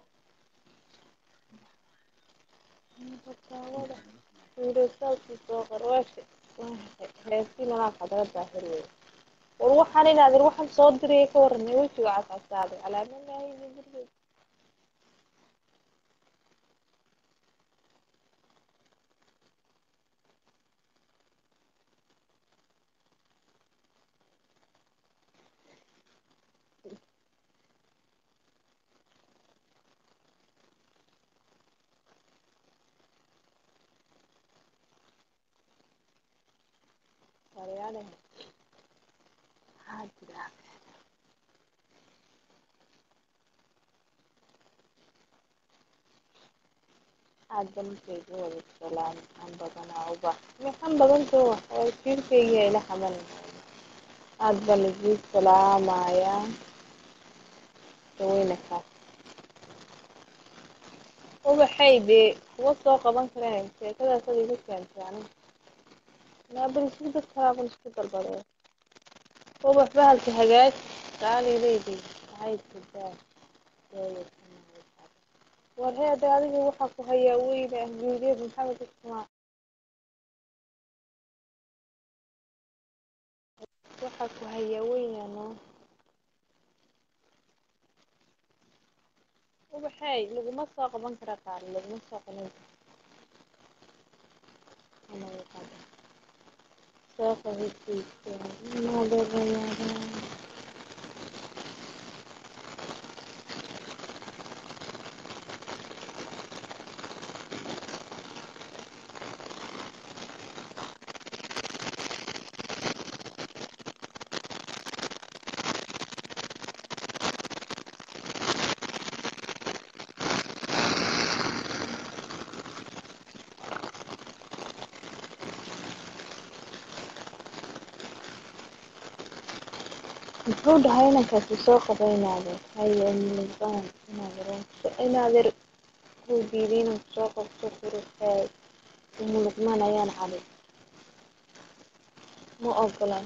A: Fataawada fiirisaalkii soo qarwaashe heestii malaa qadara daahir wey war waxaan inaad ir waxaan soo diraya ka waranay wejiga cascasaaday calaamadaahiyo gurigeed Saryaalehe maxaa jira aad ba ninkayga wada salaam maxaan badanaa ubax maxaan badantoo wax waa jiirkayga ila xamalinaya aad baan idin salaamayaa daweyne kaas ubaxay dee kuma soo qaban kareen sheekadaas ad igu keentay aniga naabal isku dad kalaaban isku dalbadee ubax bahalka hagaaj qaalileydii maxay tidaa war heede adiga waxaa ku hayaa weyne ahguudeed maxamed ismaa waxaa ku hayaa weyne no ubaxey laguma soo qaban kara qaali laguma soo qaban karo Ama way qaban. soo qabisiisa maadoobayada muxuu dhahay inankaasi soo qabaynaade haye milibaan inaaderonka inaadeer kuu diiday inaan kusoo qabto quruxeed umuluqmaan ayaan cali ma ogolaan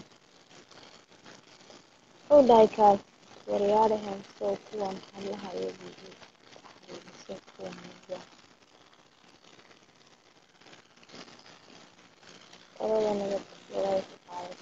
A: muxuu dhahay kaas waryaadhahan soo kuwan hablaha iyo bibi se kuwan mudda qolada nabad walaay ku qaadata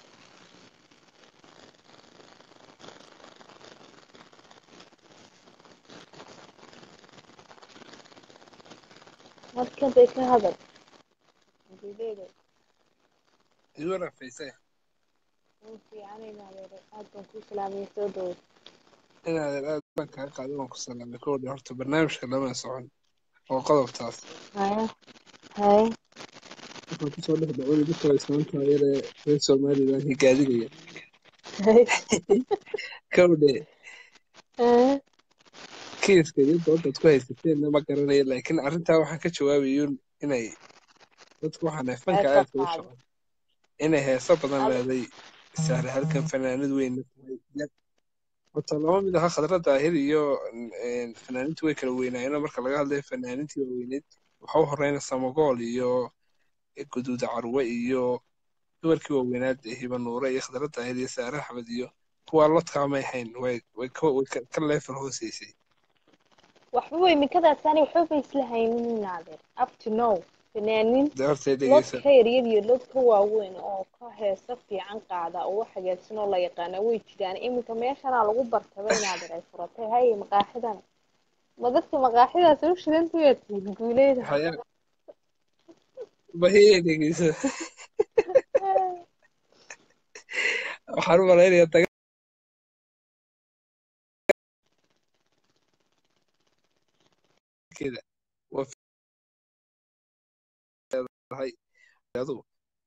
A: markantay ka hadal dileeda
D: igu rafayse
A: uu fiicanayna adeer aad baan kuu salaamaya soo dhawow
D: inaadan aad baan kaa qaaday waan ku salaamay kowdha horta barnaamijka lama socon oo qodobtaas
A: haya haya
D: waxaan kusoo dhex dhacay dadka islaamka yaree reer somalilan higaadigaya kowdhe
A: haya
D: kiiska iyo doodaad ku haysateenna ma garanayo laakiin arrintaa waxaan ka jawaabayuun inay dadku waxaan fanka
A: Heesa
D: aadka u
A: qaado.
D: socon inay heeso badan
A: Adi-
D: leeday sahre halkan fanaanad weyn tahay horta laba mid aha khadra daahir iyo een, fanaaniintu way kala weynaayeen marka laga hadlayo fanaaniintii waaweyneed waxa u horeyna samagool iyo guduuda carwe iyo dumarkii waaweynaad ee hiba nuure iyo khadra daahir iyo saare axmed iyo kuwaa lodkaamay hayn way way ka way ka ka leefal hooseysay
A: waxba imikadaasani waxba bay isla haynin naadir up to now fanaanin
D: dee hortay dhegeysa
A: lodka yaryar iyo lodka waaweyn oo ka heesa fiican qaada oo wax hagaagsan oo la yaqaana way jiraan iminka meeshanaa lagu bartaba naadir ay furatay haye maqaaxidan ma dadka maqaaxidaas u shidanta waa tihin guuleyda
D: haya bahiyay dhegeysa waxaan u malaynayaa dagaalkeeda waa fiihay adu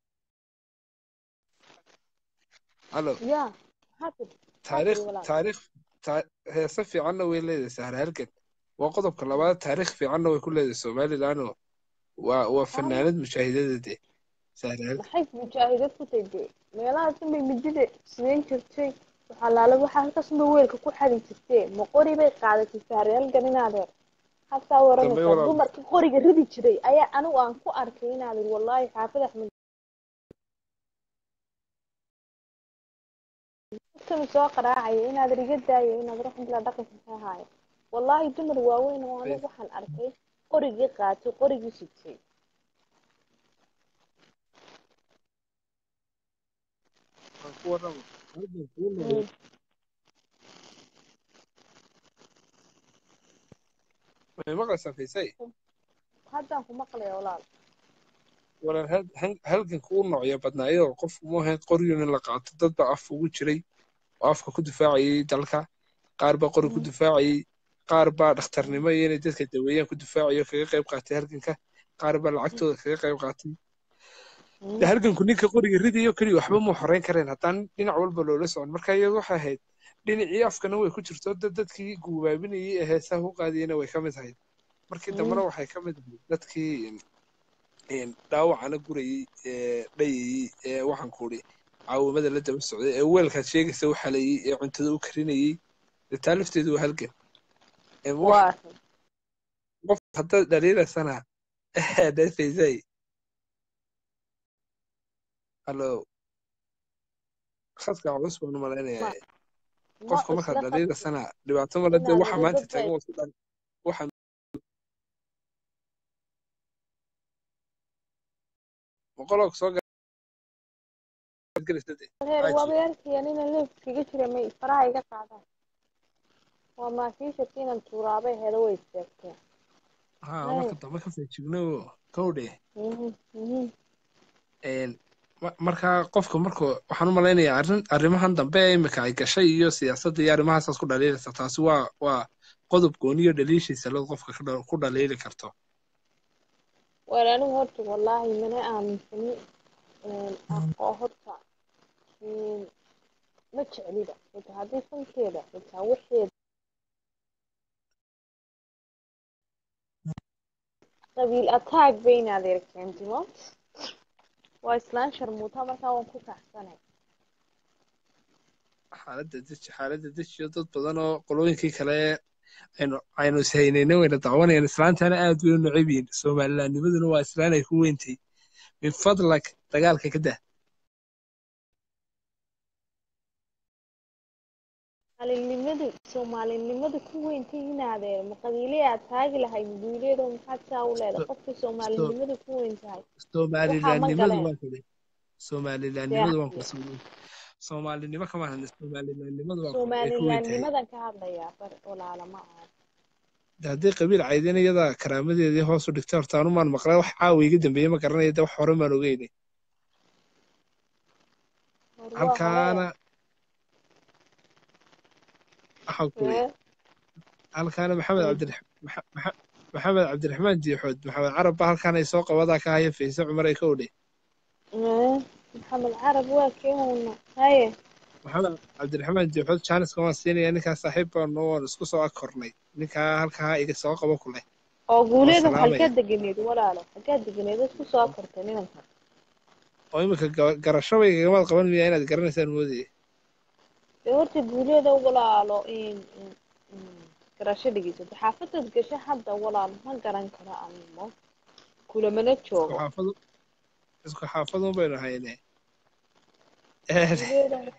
D: halo
A: ya hadir
D: taariikh
A: walaal.
D: taariikh ta- heese fiicanna way leedahay sahra halgan waa qodobka labaad taariikh fiicanna way ku leedahay somaliland oo waa waa fanaanad mujaahidada dee sahra halgan
A: maxay mujaahidad ku tagtay meelahaas unbay midida sideyn jirtay waxaa laala waxaa halkaas unbay weelka ku xadi jirtee ma qori bay qaadatay saariyaalgan inaadeer hasaa
D: dambe
A: waranaysaa
D: walaal
A: dumarkii qoriga ridi jiray ayaa anigu aan ku arkay inaadeer wallaahi xaafid axmed dadkanu soo qaraacaya inaadeer iga daayo inaad raxmila dhaqanka ka haayo wallaahi dumar waaweyn oo anigu waxaan arkay qorigii qaatay qorigii sitay
D: waan ku warrama halgan kuu noqday
A: Mm.
D: way maqlaysaa faysay
A: haddaan ku maqlaya walaal
D: walaal hal- hal- halganka u noocyo badnaayo qof uma ahayn qoryun in la qaato dad baa af ugu jiray oo afka ku difaacayay dalka qaar baa qori ku difaacayay qaar baa dhakhtarnimo iyo inay dadka daweeyaan ku difaacayo kaga qayb qaatay halganka qaar baa lacagtooda kaga qayb qaatay de halganku ninka qoriga ridayo keliya waxba muu xoreyn kareen haddaan dhinac walba loola socon marka iyadu waxay ahayd dhinacii afkana way ku jirto dad dadkii guubaabinayay ee heesaha u qaadiyeyna way ka mid ahayd markii dambena waxay ka mid ahayd dadkii een, dhaawacana gurayey ee dhayayey ee waxaan ku idhi caawimada la daba socday ee weelkaad sheegaysa u xaleeyey ee cuntada u karinayey dee taa lafteedu waa halgan Ee, wax
A: waa
D: qof haddaad dhaliilaysana dhafaysay hallo khadka culus baan u
A: ma
D: malaynayaa
A: ma
D: qofka markaad
A: isla qabto
D: dhaliilaysana dhibaato male dee
A: inaad
D: waxa maanta
A: dad
D: taagan
A: bay
D: waa ku dhan waxa boqoloo soo gaadgelaysa dee
A: heer
D: caaji
A: waaba yarkaya nina leefkiga jira may faraha iga qaadaan waa maafiisha inaan tuuraabay helo way istaagteen
D: haa
A: Haye.
D: marka dambe ka feejigno kowdhe
A: Mhm, mhm.
D: een, ma- marka qofka marka waxaan u malaynayaa arrin arrimahan dambe ee imika ay gashay iyo siyaasadda iyo arrimahaasaas ku dhaliilaysa taasi waa waa qodob gooniyo dhaliishiisa loo qofka ka dha- ku dhaliili karto
A: waar anigu horta wallaahi mana aaminsani een, aqoo horta een, ma jeclida xitaa haddii fankeeda xitaa waxeeda qabiil attack bay inaad erkeentimo waa islaan sharmuuta markaa waan ku kacsanay
D: xaaladda deji xaaladda dejiyo dad badan oo qolooyinkii kale aynu aynu ishaynayna wayna dacwanayaan islaantana aad bay u necab yihiin somalilandnimaduna waa islaan ay ku weyntay min fadlak dagaalka ka dah
A: maalinimadu soomaalinimada ku weyntay inaadeer ma qabiile aad taagi lahayd guuleedo maxaad saa u leedahay
D: So-
A: qofka
D: so-
A: soomaalinimadu ku weyn tahay waxaa ma
D: somalilandnimadu
A: galeen
D: waa kale somalilandnimadu waan kula soo soomaalinimo kama hadla somalilandnimadu waa kule ay ku weyn tahay
A: soomalilandnimadan ka hadlayaa bar walaala ma aha
D: de haddii qabiil caydin iyada karaamadeedii hoos u dhigtay horta anu maan maqlay wax caawa iga dambeeyey ma garanaya de wax hore maan ogeyne
A: war waa
D: halkaana
A: hore
D: waxaan ku iri
A: ee
D: halkaana maxamed
A: mm.
D: cabdirax maxa- maxa- maxamed cabdiraxmaan diixood maxamed carab ba halkaan ay soo qabadaa ka haya fayse cumar ay ka odhe
A: ee maxamed carab waa keena haye
D: maxamed cabdiraxmaan diixood jaaniska waan siinaya ninkaa saaxiib baanu waan isku soo ag kornay ninkaa halkaa iga soo qabo ku leh
A: oo
D: waan
A: guuleedu
D: salaamaya
A: halkaa deganeed walaalo halkaa deganeed isku soo kortay nimanka
D: oo imika ga- garashaba igagamaad qaban miyaa inaad garanaysaan moodaya
A: dee horta guuleeda walaalo in in- in garasho dhegeysato xaafadaad gasho hadda walaal ma garan karo animo kulamana
D: isku
A: joogo
D: xaafadu isku xaafadun baynu hayne
A: guuleeda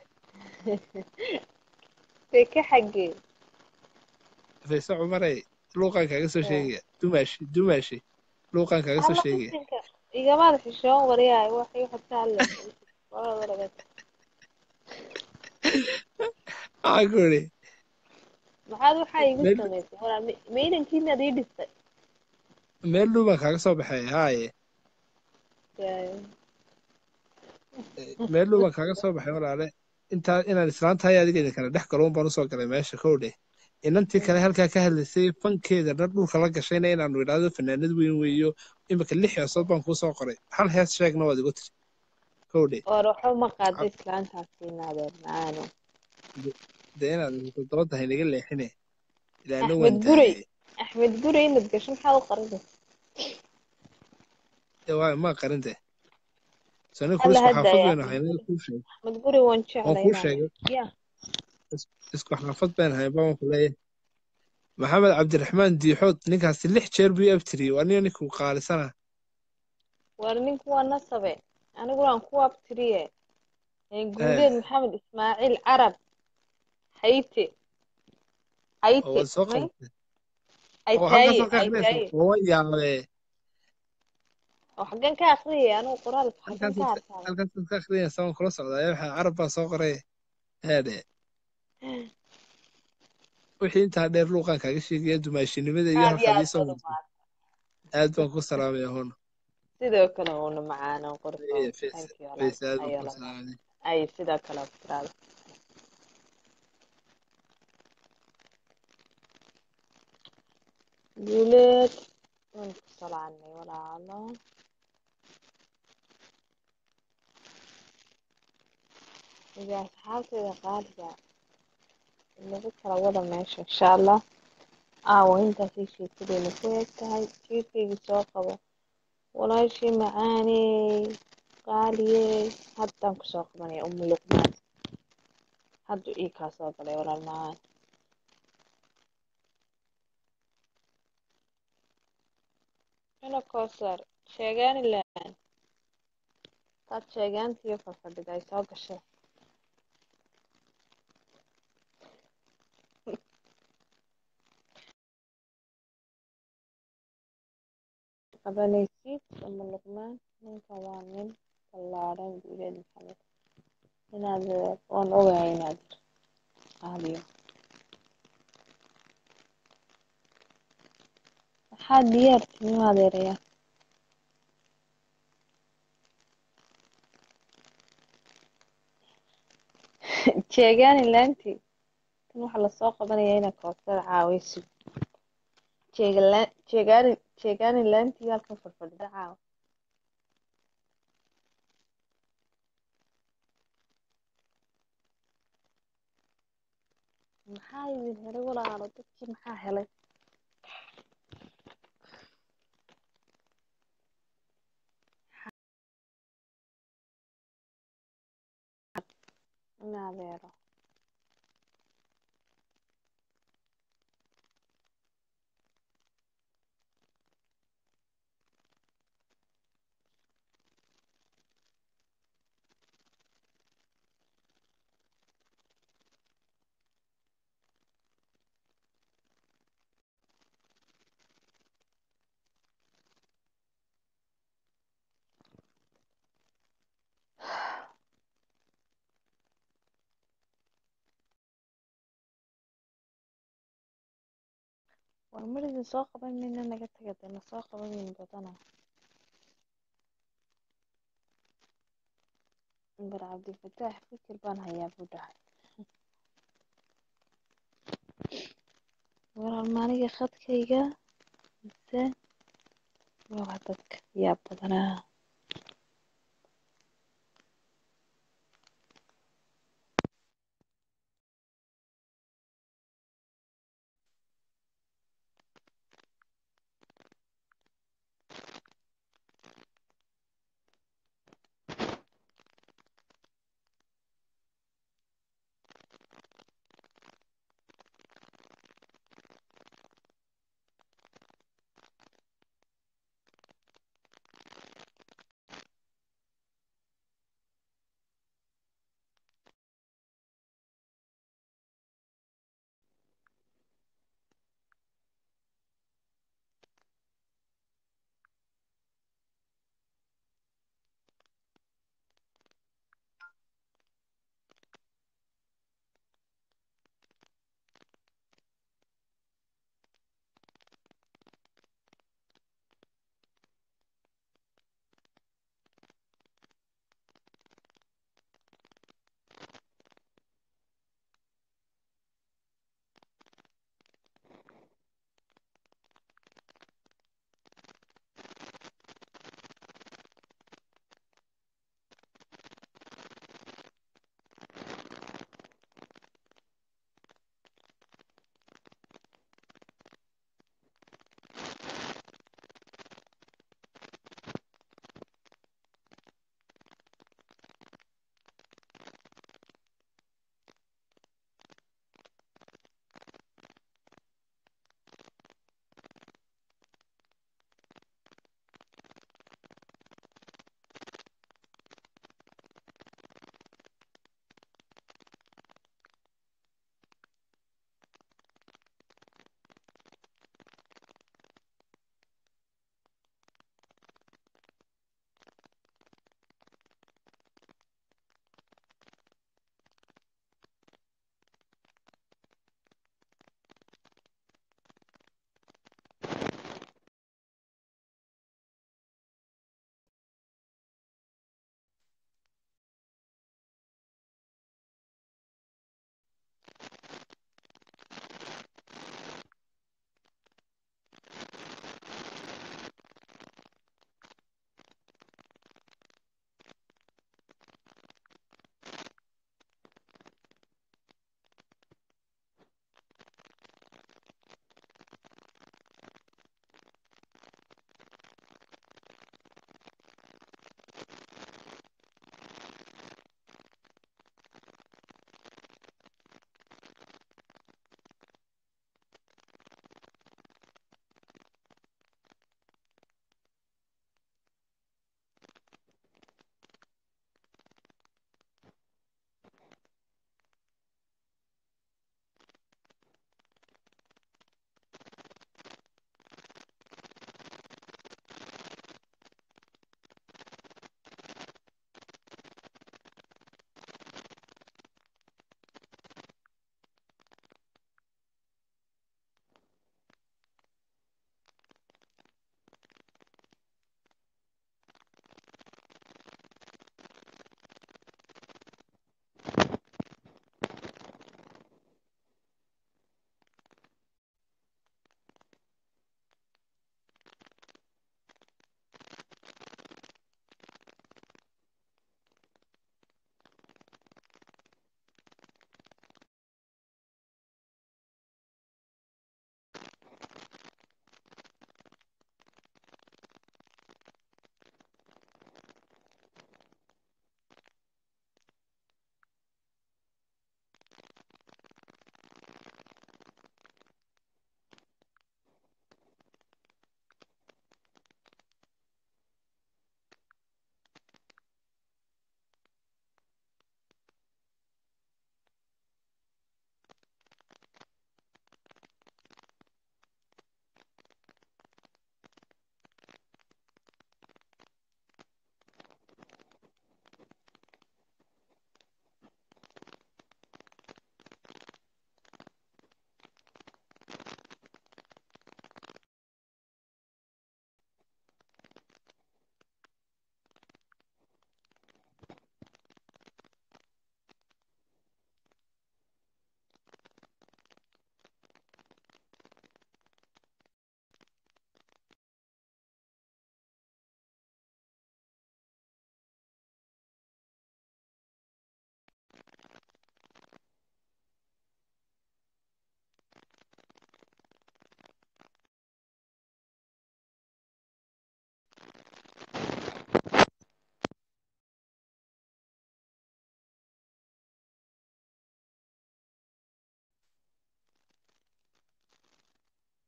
A: dee ka xaggee
D: fayse cumarey luuqaan kaaga soo
A: Yaa.
D: sheegaya dumaashi dumaashi luuqaan kaaga soo
A: Alla
D: sheegaya
A: qisinka igamaad xishoon waryahay waxay waxaad ka hadlaysa walaa walageed
D: maxaa ku idhi
A: maxaad waxaa igu
D: meel
A: samaysay walaa meydankiinaad ii dhistay
D: meel dhow baan kaaga soo baxay haaye
A: Yaa.
D: meel dhow baan kaaga soo baxay walaale intaa inaan islaantahay adiga idin kala dhex galo un baan usoo galay meesha kow dheh inantii kale halkaa ka hadlaysay fankeeda dhan dhulka la gashayna inaanu idhaahdo fanaanad weyn weeyo imika lix heesood baan kuu soo qoray hal hees sheegna waad igu tiri kow dheh
A: war waxba ma qaada islaantaasi inaadeen macaano
D: dee inaad toddoba tahay naga leexine ilaana
A: axmed
D: waan
A: gurey
D: daayay
A: axmed gurey inaad gasho maxaad u qarinay
D: ee waa maa qarin dee sani kul
A: alla
D: isku
A: hadda
D: xaafad
A: ya
D: baynu
A: axmed
D: haynay
A: gurey
D: kuu sheegay
A: axmed gurey waan
D: waan
A: jeclay
D: kuu
A: inaadeen
D: sheegay
A: ya
D: is- isku xaafad baynu hayn baan ku leeyahay maxamed cabdiraxmaan diixood ninkaasi lix jeer buu i abtiriyey waa nin ninkuu qaalisana
A: war ninku waa nasabe aniguna aan ku abtiriye
D: ee
A: guuleed maxamed ismaaciil carab hayte
D: oo
A: hayte
D: waad soo
A: may
D: qabatay oo halkaas
A: aytaaye
D: oo ka akhriyaysa
A: aytaaye
D: oo waan yaabee
A: oo xaggan ka akhriyay anigu qoraalka xaggan ka
D: halkaas
A: harsaada
D: halkaas ka akhriyaysa waan kula socdaa waxaa carab baa soo qoray heedhe wixii intaa dheer luuqaan kaaga sheegaya dumaashinimada iyo
A: aad iyo
D: halkaad
A: aad
D: iisoo
A: baad u
D: martay
A: mahadsan
D: aad baan ku salaamaya hono
A: sidoo kale uuna macaano qorsoon
D: fayse
A: thank you walaal
D: fayse aad baan
A: ayo
D: ku
A: lama
D: salaamay
A: ay sidoo kale abtiraada guuleed waan ku salaanay walaalo iyo asxaabteeda qaaliga lagu kala wada meesha insha allah aawa intaasay sheekadeyna ku eg tahay jiirkaygii soo qabo walaashii macaaney qaaliyey haddaan kusoo qabanaya umu luqmaan haddu ii kaa soo galay walaal macaan ina koosar sheegaani laan taad sheegaantiyo fafadhida ay soo gashay qabanaysid umu luqmaan ninka waa nin ballaaran guuleed maxamed inaad waan ogahay inaad qaaliyo maxaa diyaar timi adeeraya jeegaani laantii tan waxaa lasoo qabanaya ina koosada caawaysid jeegala- jeegaani jeegaani laantii halkan fadfadhida caawa maxaa idin helay walaalo dadkii maxaa helay in adeero war mar idin soo qaban mayna naga taga dee na soo qaban mayn badana bar cabdifataax fikir baan hayaa buu dhahay walaal maaniga khadkayga mise waa dadka yaa badanaa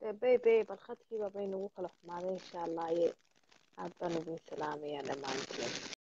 A: dee bay bay barkhadkiiba bay nagu kala xumaaday insha allah aye aad baan idin salaamayaa dhammaantiin